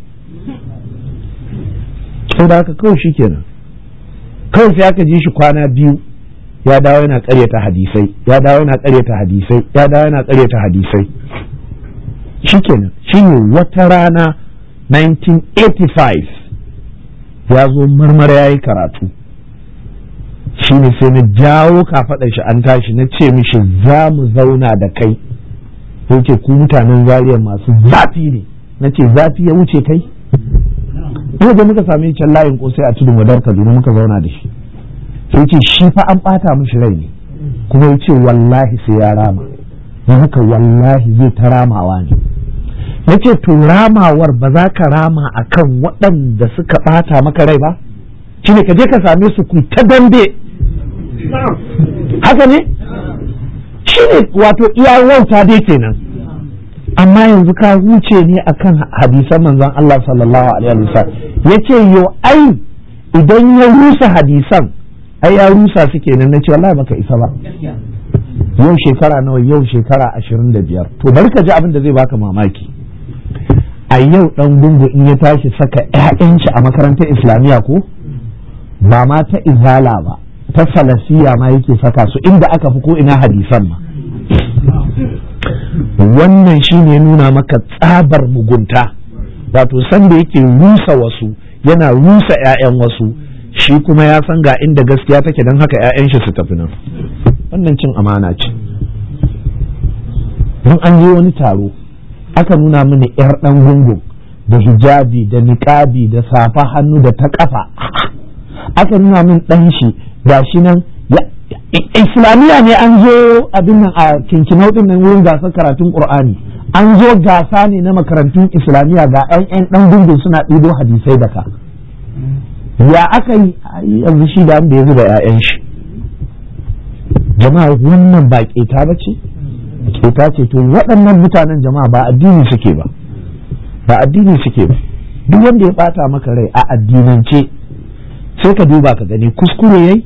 sau da haka kawai shi kenan kawai sai aka ji shi kwana biyu ya dawo yana ƙaryata hadisai ya dawo yana ƙaryata hadisai ya dawo yana ƙaryata hadisai shi kenan shi ne wata rana 1985 ya zo marmara ya yi karatu shi ne sai na jawo kafaɗar shi an tashi na ce mishi za mu zauna da kai sai ce ku mutanen zariya masu zafi ne na ce zafi ya wuce kai ina da muka same can layin kosai a tudun wadar kaduna muka zauna da shi sai ce shi fa an bata mishi rai ne kuma ya ce wallahi sai ya rama don haka wallahi zai ta ramawa ne na ce to ramawar ba za ka rama a kan waɗanda suka ɓata maka rai ba shi ne ka je ka same su ku ta dambe haka ne shi ne wato iya wauta dai kenan amma yanzu ka huce ne akan hadisan manzon Allah sallallahu alaihi wasallam yace yo ai idan ya rusa hadisan ai ya rusa su kenan nace wallahi baka isa ba yau shekara nawa yau shekara ashirin da biyar to bari ka ji abin da zai baka mamaki a yau dan gungu in ya tashi saka 'ya'yan shi a makarantar islamiyya ko ba ma ta izala ba ta falasiya ma yake saka su inda aka fi ko ina hadisan ma wannan shi ne nuna maka tsabar mugunta wato sanda yake rusa wasu yana rusa 'ya'yan wasu shi kuma ya san ga inda gaskiya take don haka 'ya'yan shi su tafi nan wannan cin amana ce don an je wani taro aka nuna mini 'yar ɗan gungun da hijabi da niƙabi da safa hannu da ta ƙafa aka nuna min ɗan shi ga shi nan islamiyya ne an zo abin nan a kinkinau din nan wurin gasar karatun qur'ani an zo gasa ne na makarantun islamiyya ga yan yan dan gungun suna ɗibo hadisai da ka ya aka yi yanzu shi da ya zuba ƴaƴan shi jama'a wannan ba keta ba ce keta ce to waɗannan mutanen jama'a ba addini suke ba ba addini suke ba duk wanda ya bata maka rai a addinance sai ka duba ka gani kuskure yayi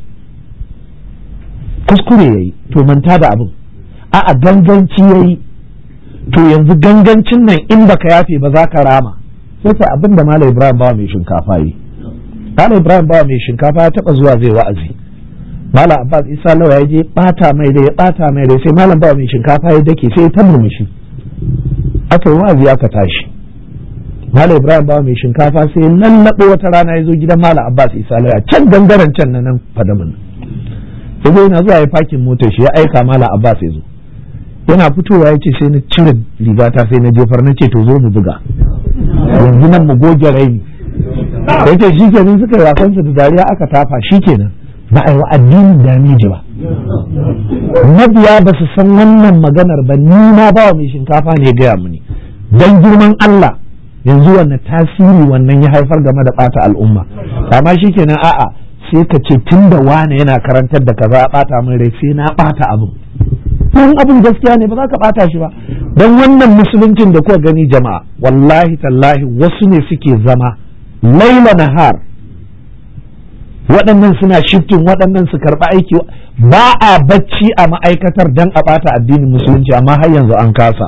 kuskure ya yi to manta da abin a'a ganganci ya yi to yanzu gangancin nan in baka yafe ba za ka rama sai ka abin da malam ibrahim bawa mai shinkafa yi malam ibrahim bawa mai shinkafa ya taba zuwa zai wa'azi malam abbas isa lawa ya je bata mai da ya bata mai da sai malam bawa mai shinkafa ya dake sai ya ta murmushi aka yi wa'azi aka tashi malam ibrahim bawa mai shinkafa sai ya lallaɓo wata rana ya zo gidan malam abbas isa lawa can gangaren can na nan fadamin ya zo yana zuwa ya fakin motar shi ya aika mala abbas ya zo yana fitowa ya ce sai na cire rigata sai na jefar na ce to zo mu buga yanzu nan mu goge raini ya ce shi kenan suka yi wasansa da dariya aka tafa shi kenan ba a yi wa addinin damiji ba mabiya ba su san wannan maganar ba ni ma ba wa mai shinkafa ne gaya mini dan girman Allah yanzu wannan tasiri wannan ya haifar game da bata al'umma amma shi kenan a'a sai ka ce tun da wane yana karantar da kaza bata min rai sai na bata abin don abin gaskiya ne ba za ka bata shi ba don wannan musuluncin da kuka gani jama'a wallahi tallahi wasu ne suke zama laila nahar waɗannan suna shiftin waɗannan su karɓi aiki ba a bacci a ma'aikatar don a bata addinin musulunci amma har yanzu an kasa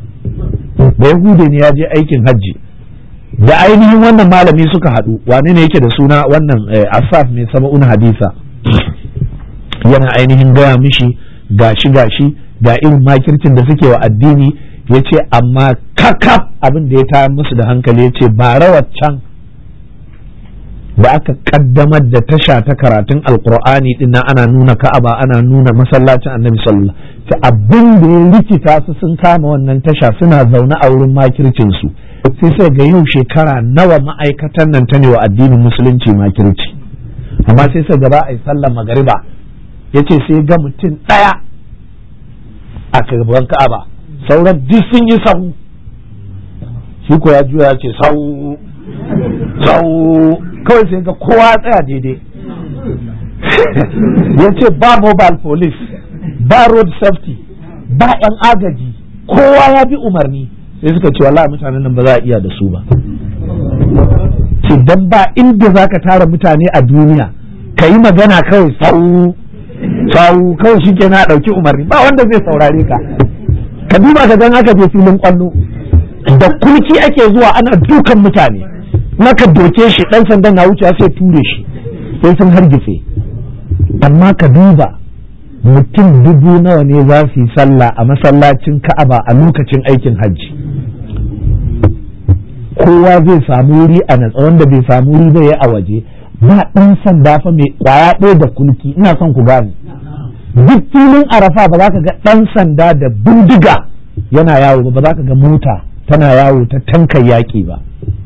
da yahude ne ya je aikin hajji da ainihin wannan malami suka haɗu wane ne yake da suna wannan asaf mai sama'un hadisa yana ainihin gaya mishi gashi gashi ga irin makircin da suke wa addini ya ce amma kakaf abin da ya tayar musu da hankali ya ce ba rawar can da aka kaddamar da tasha ta karatun alkur'ani din nan ana nuna ka'aba ana nuna masallacin annabi sallallahu alaihi abin da ya rikita su sun kama wannan tasha suna zaune a wurin makircin su sai sai ga yau shekara nawa ma'aikatan nan ta ne wa addinin musulunci makirci amma sai sai gaba a yi sallar magariba ya ce sai ga mutum ɗaya a gaban ka'aba sauran duk sun yi sahu shi ko ya juya ya ce sau sau kawai sai ga kowa tsaya daidai ya ce ba mobile police ba road safety ba 'yan agaji kowa ya bi umarni sai suka ce wallahi mutanen nan ba za a iya da su ba ce dan ba inda za ka tara mutane a duniya ka yi magana kawai sau sau kawai shi ke na ɗauki umarni ba wanda zai saurare ka ka duba ka gan aka je filin kwallo da kulki ake zuwa ana dukan mutane naka doke shi dan sandan na wuce sai ture shi sai sun hargitse amma ka duba mutum dubu nawa ne za su yi sallah a masallacin ka'aba a lokacin aikin hajji kowa zai samu wuri a natsa wanda bai samu wuri zai yi a waje ba ɗan sanda fa mai kwaya ɗaya da kulki ina son ku gane duk filin arafa ba za ka ga ɗan sanda da bindiga yana yawo ba za ka ga mota tana yawo ta tankan yaƙi ba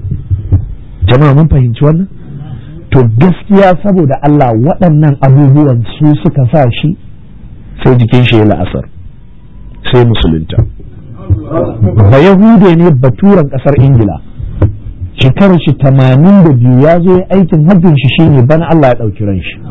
jama'a mun fahimci wannan to gaskiya saboda Allah waɗannan abubuwan su suka sa shi sai jikin shi ya la'asar sai musulunta ba yahude ne baturen ƙasar ingila shekarar shi tamanin da biyu ya zo aikin hajjin shi shine bana Allah ya ɗauki ran shi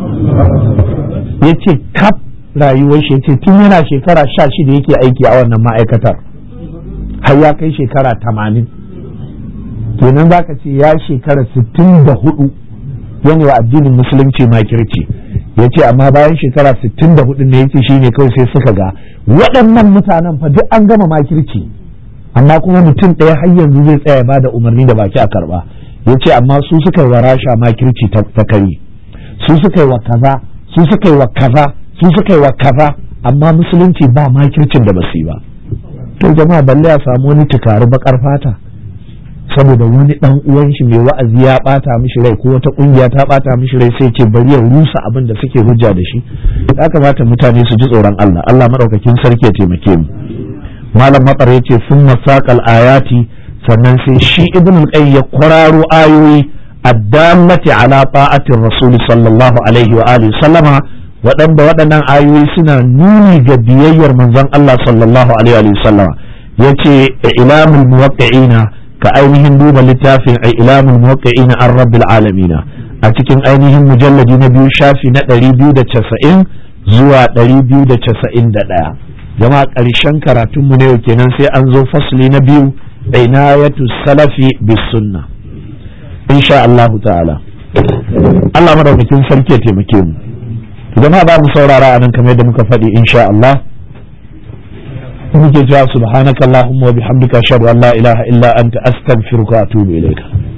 ya ce kaf rayuwar shi ya ce tun yana shekara sha shida yake aiki a wannan ma'aikatar har ya kai shekara tamanin kenan za ka ce ya shekara sittin da hudu yana wa addinin musulunci makirci ya ce amma bayan shekara sittin da hudu ne ya ce shi ne kawai sai suka ga waɗannan mutanen fa duk an gama makirci amma kuma mutum ɗaya har yanzu zai tsaya ba da umarni da baki a karɓa ya ce amma su suka yi wa rasha makirci ta kari su suka yi wa kaza su suka yi wa kaza su suka yi wa kaza amma musulunci ba makircin da basu yi ba to jama'a balle a samu wani tukari bakar fata saboda wani dan uwan shi mai wa'azi ya bata mishi rai ko wata kungiya ta bata mishi rai sai ce bari ya rusa abin da suke hujja da shi ya kamata mutane su ji tsoron Allah Allah madaukakin sarki ya taimake mu malam matsar yace sun masaqal ayati sannan sai shi ibn al ya kwararo ayoyi addallati ala ta'atir rasul sallallahu alaihi wa alihi sallama waɗanda waɗannan ayoyi suna nuni ga biyayyar manzon Allah sallallahu alaihi wa sallama yace ilamul muwaqqi'ina ka ainihin duba littafin ilamul muwaqqi'ina an rabbil alamin a cikin ainihin mujalladi na biyu shafi na 290 zuwa 291 jama'a ƙarshen karatunmu na yau kenan sai an zo fasli na biyu inayatu salafi bis sunna insha Allah ta'ala Allah madaukakin sarki ya taimake mu jama'a ba mu saurara a nan kamar yadda muka faɗi insha Allah muke cewa subhanakallahumma wa bihamdika ashhadu an la ilaha illa anta astaghfiruka wa atubu ilayka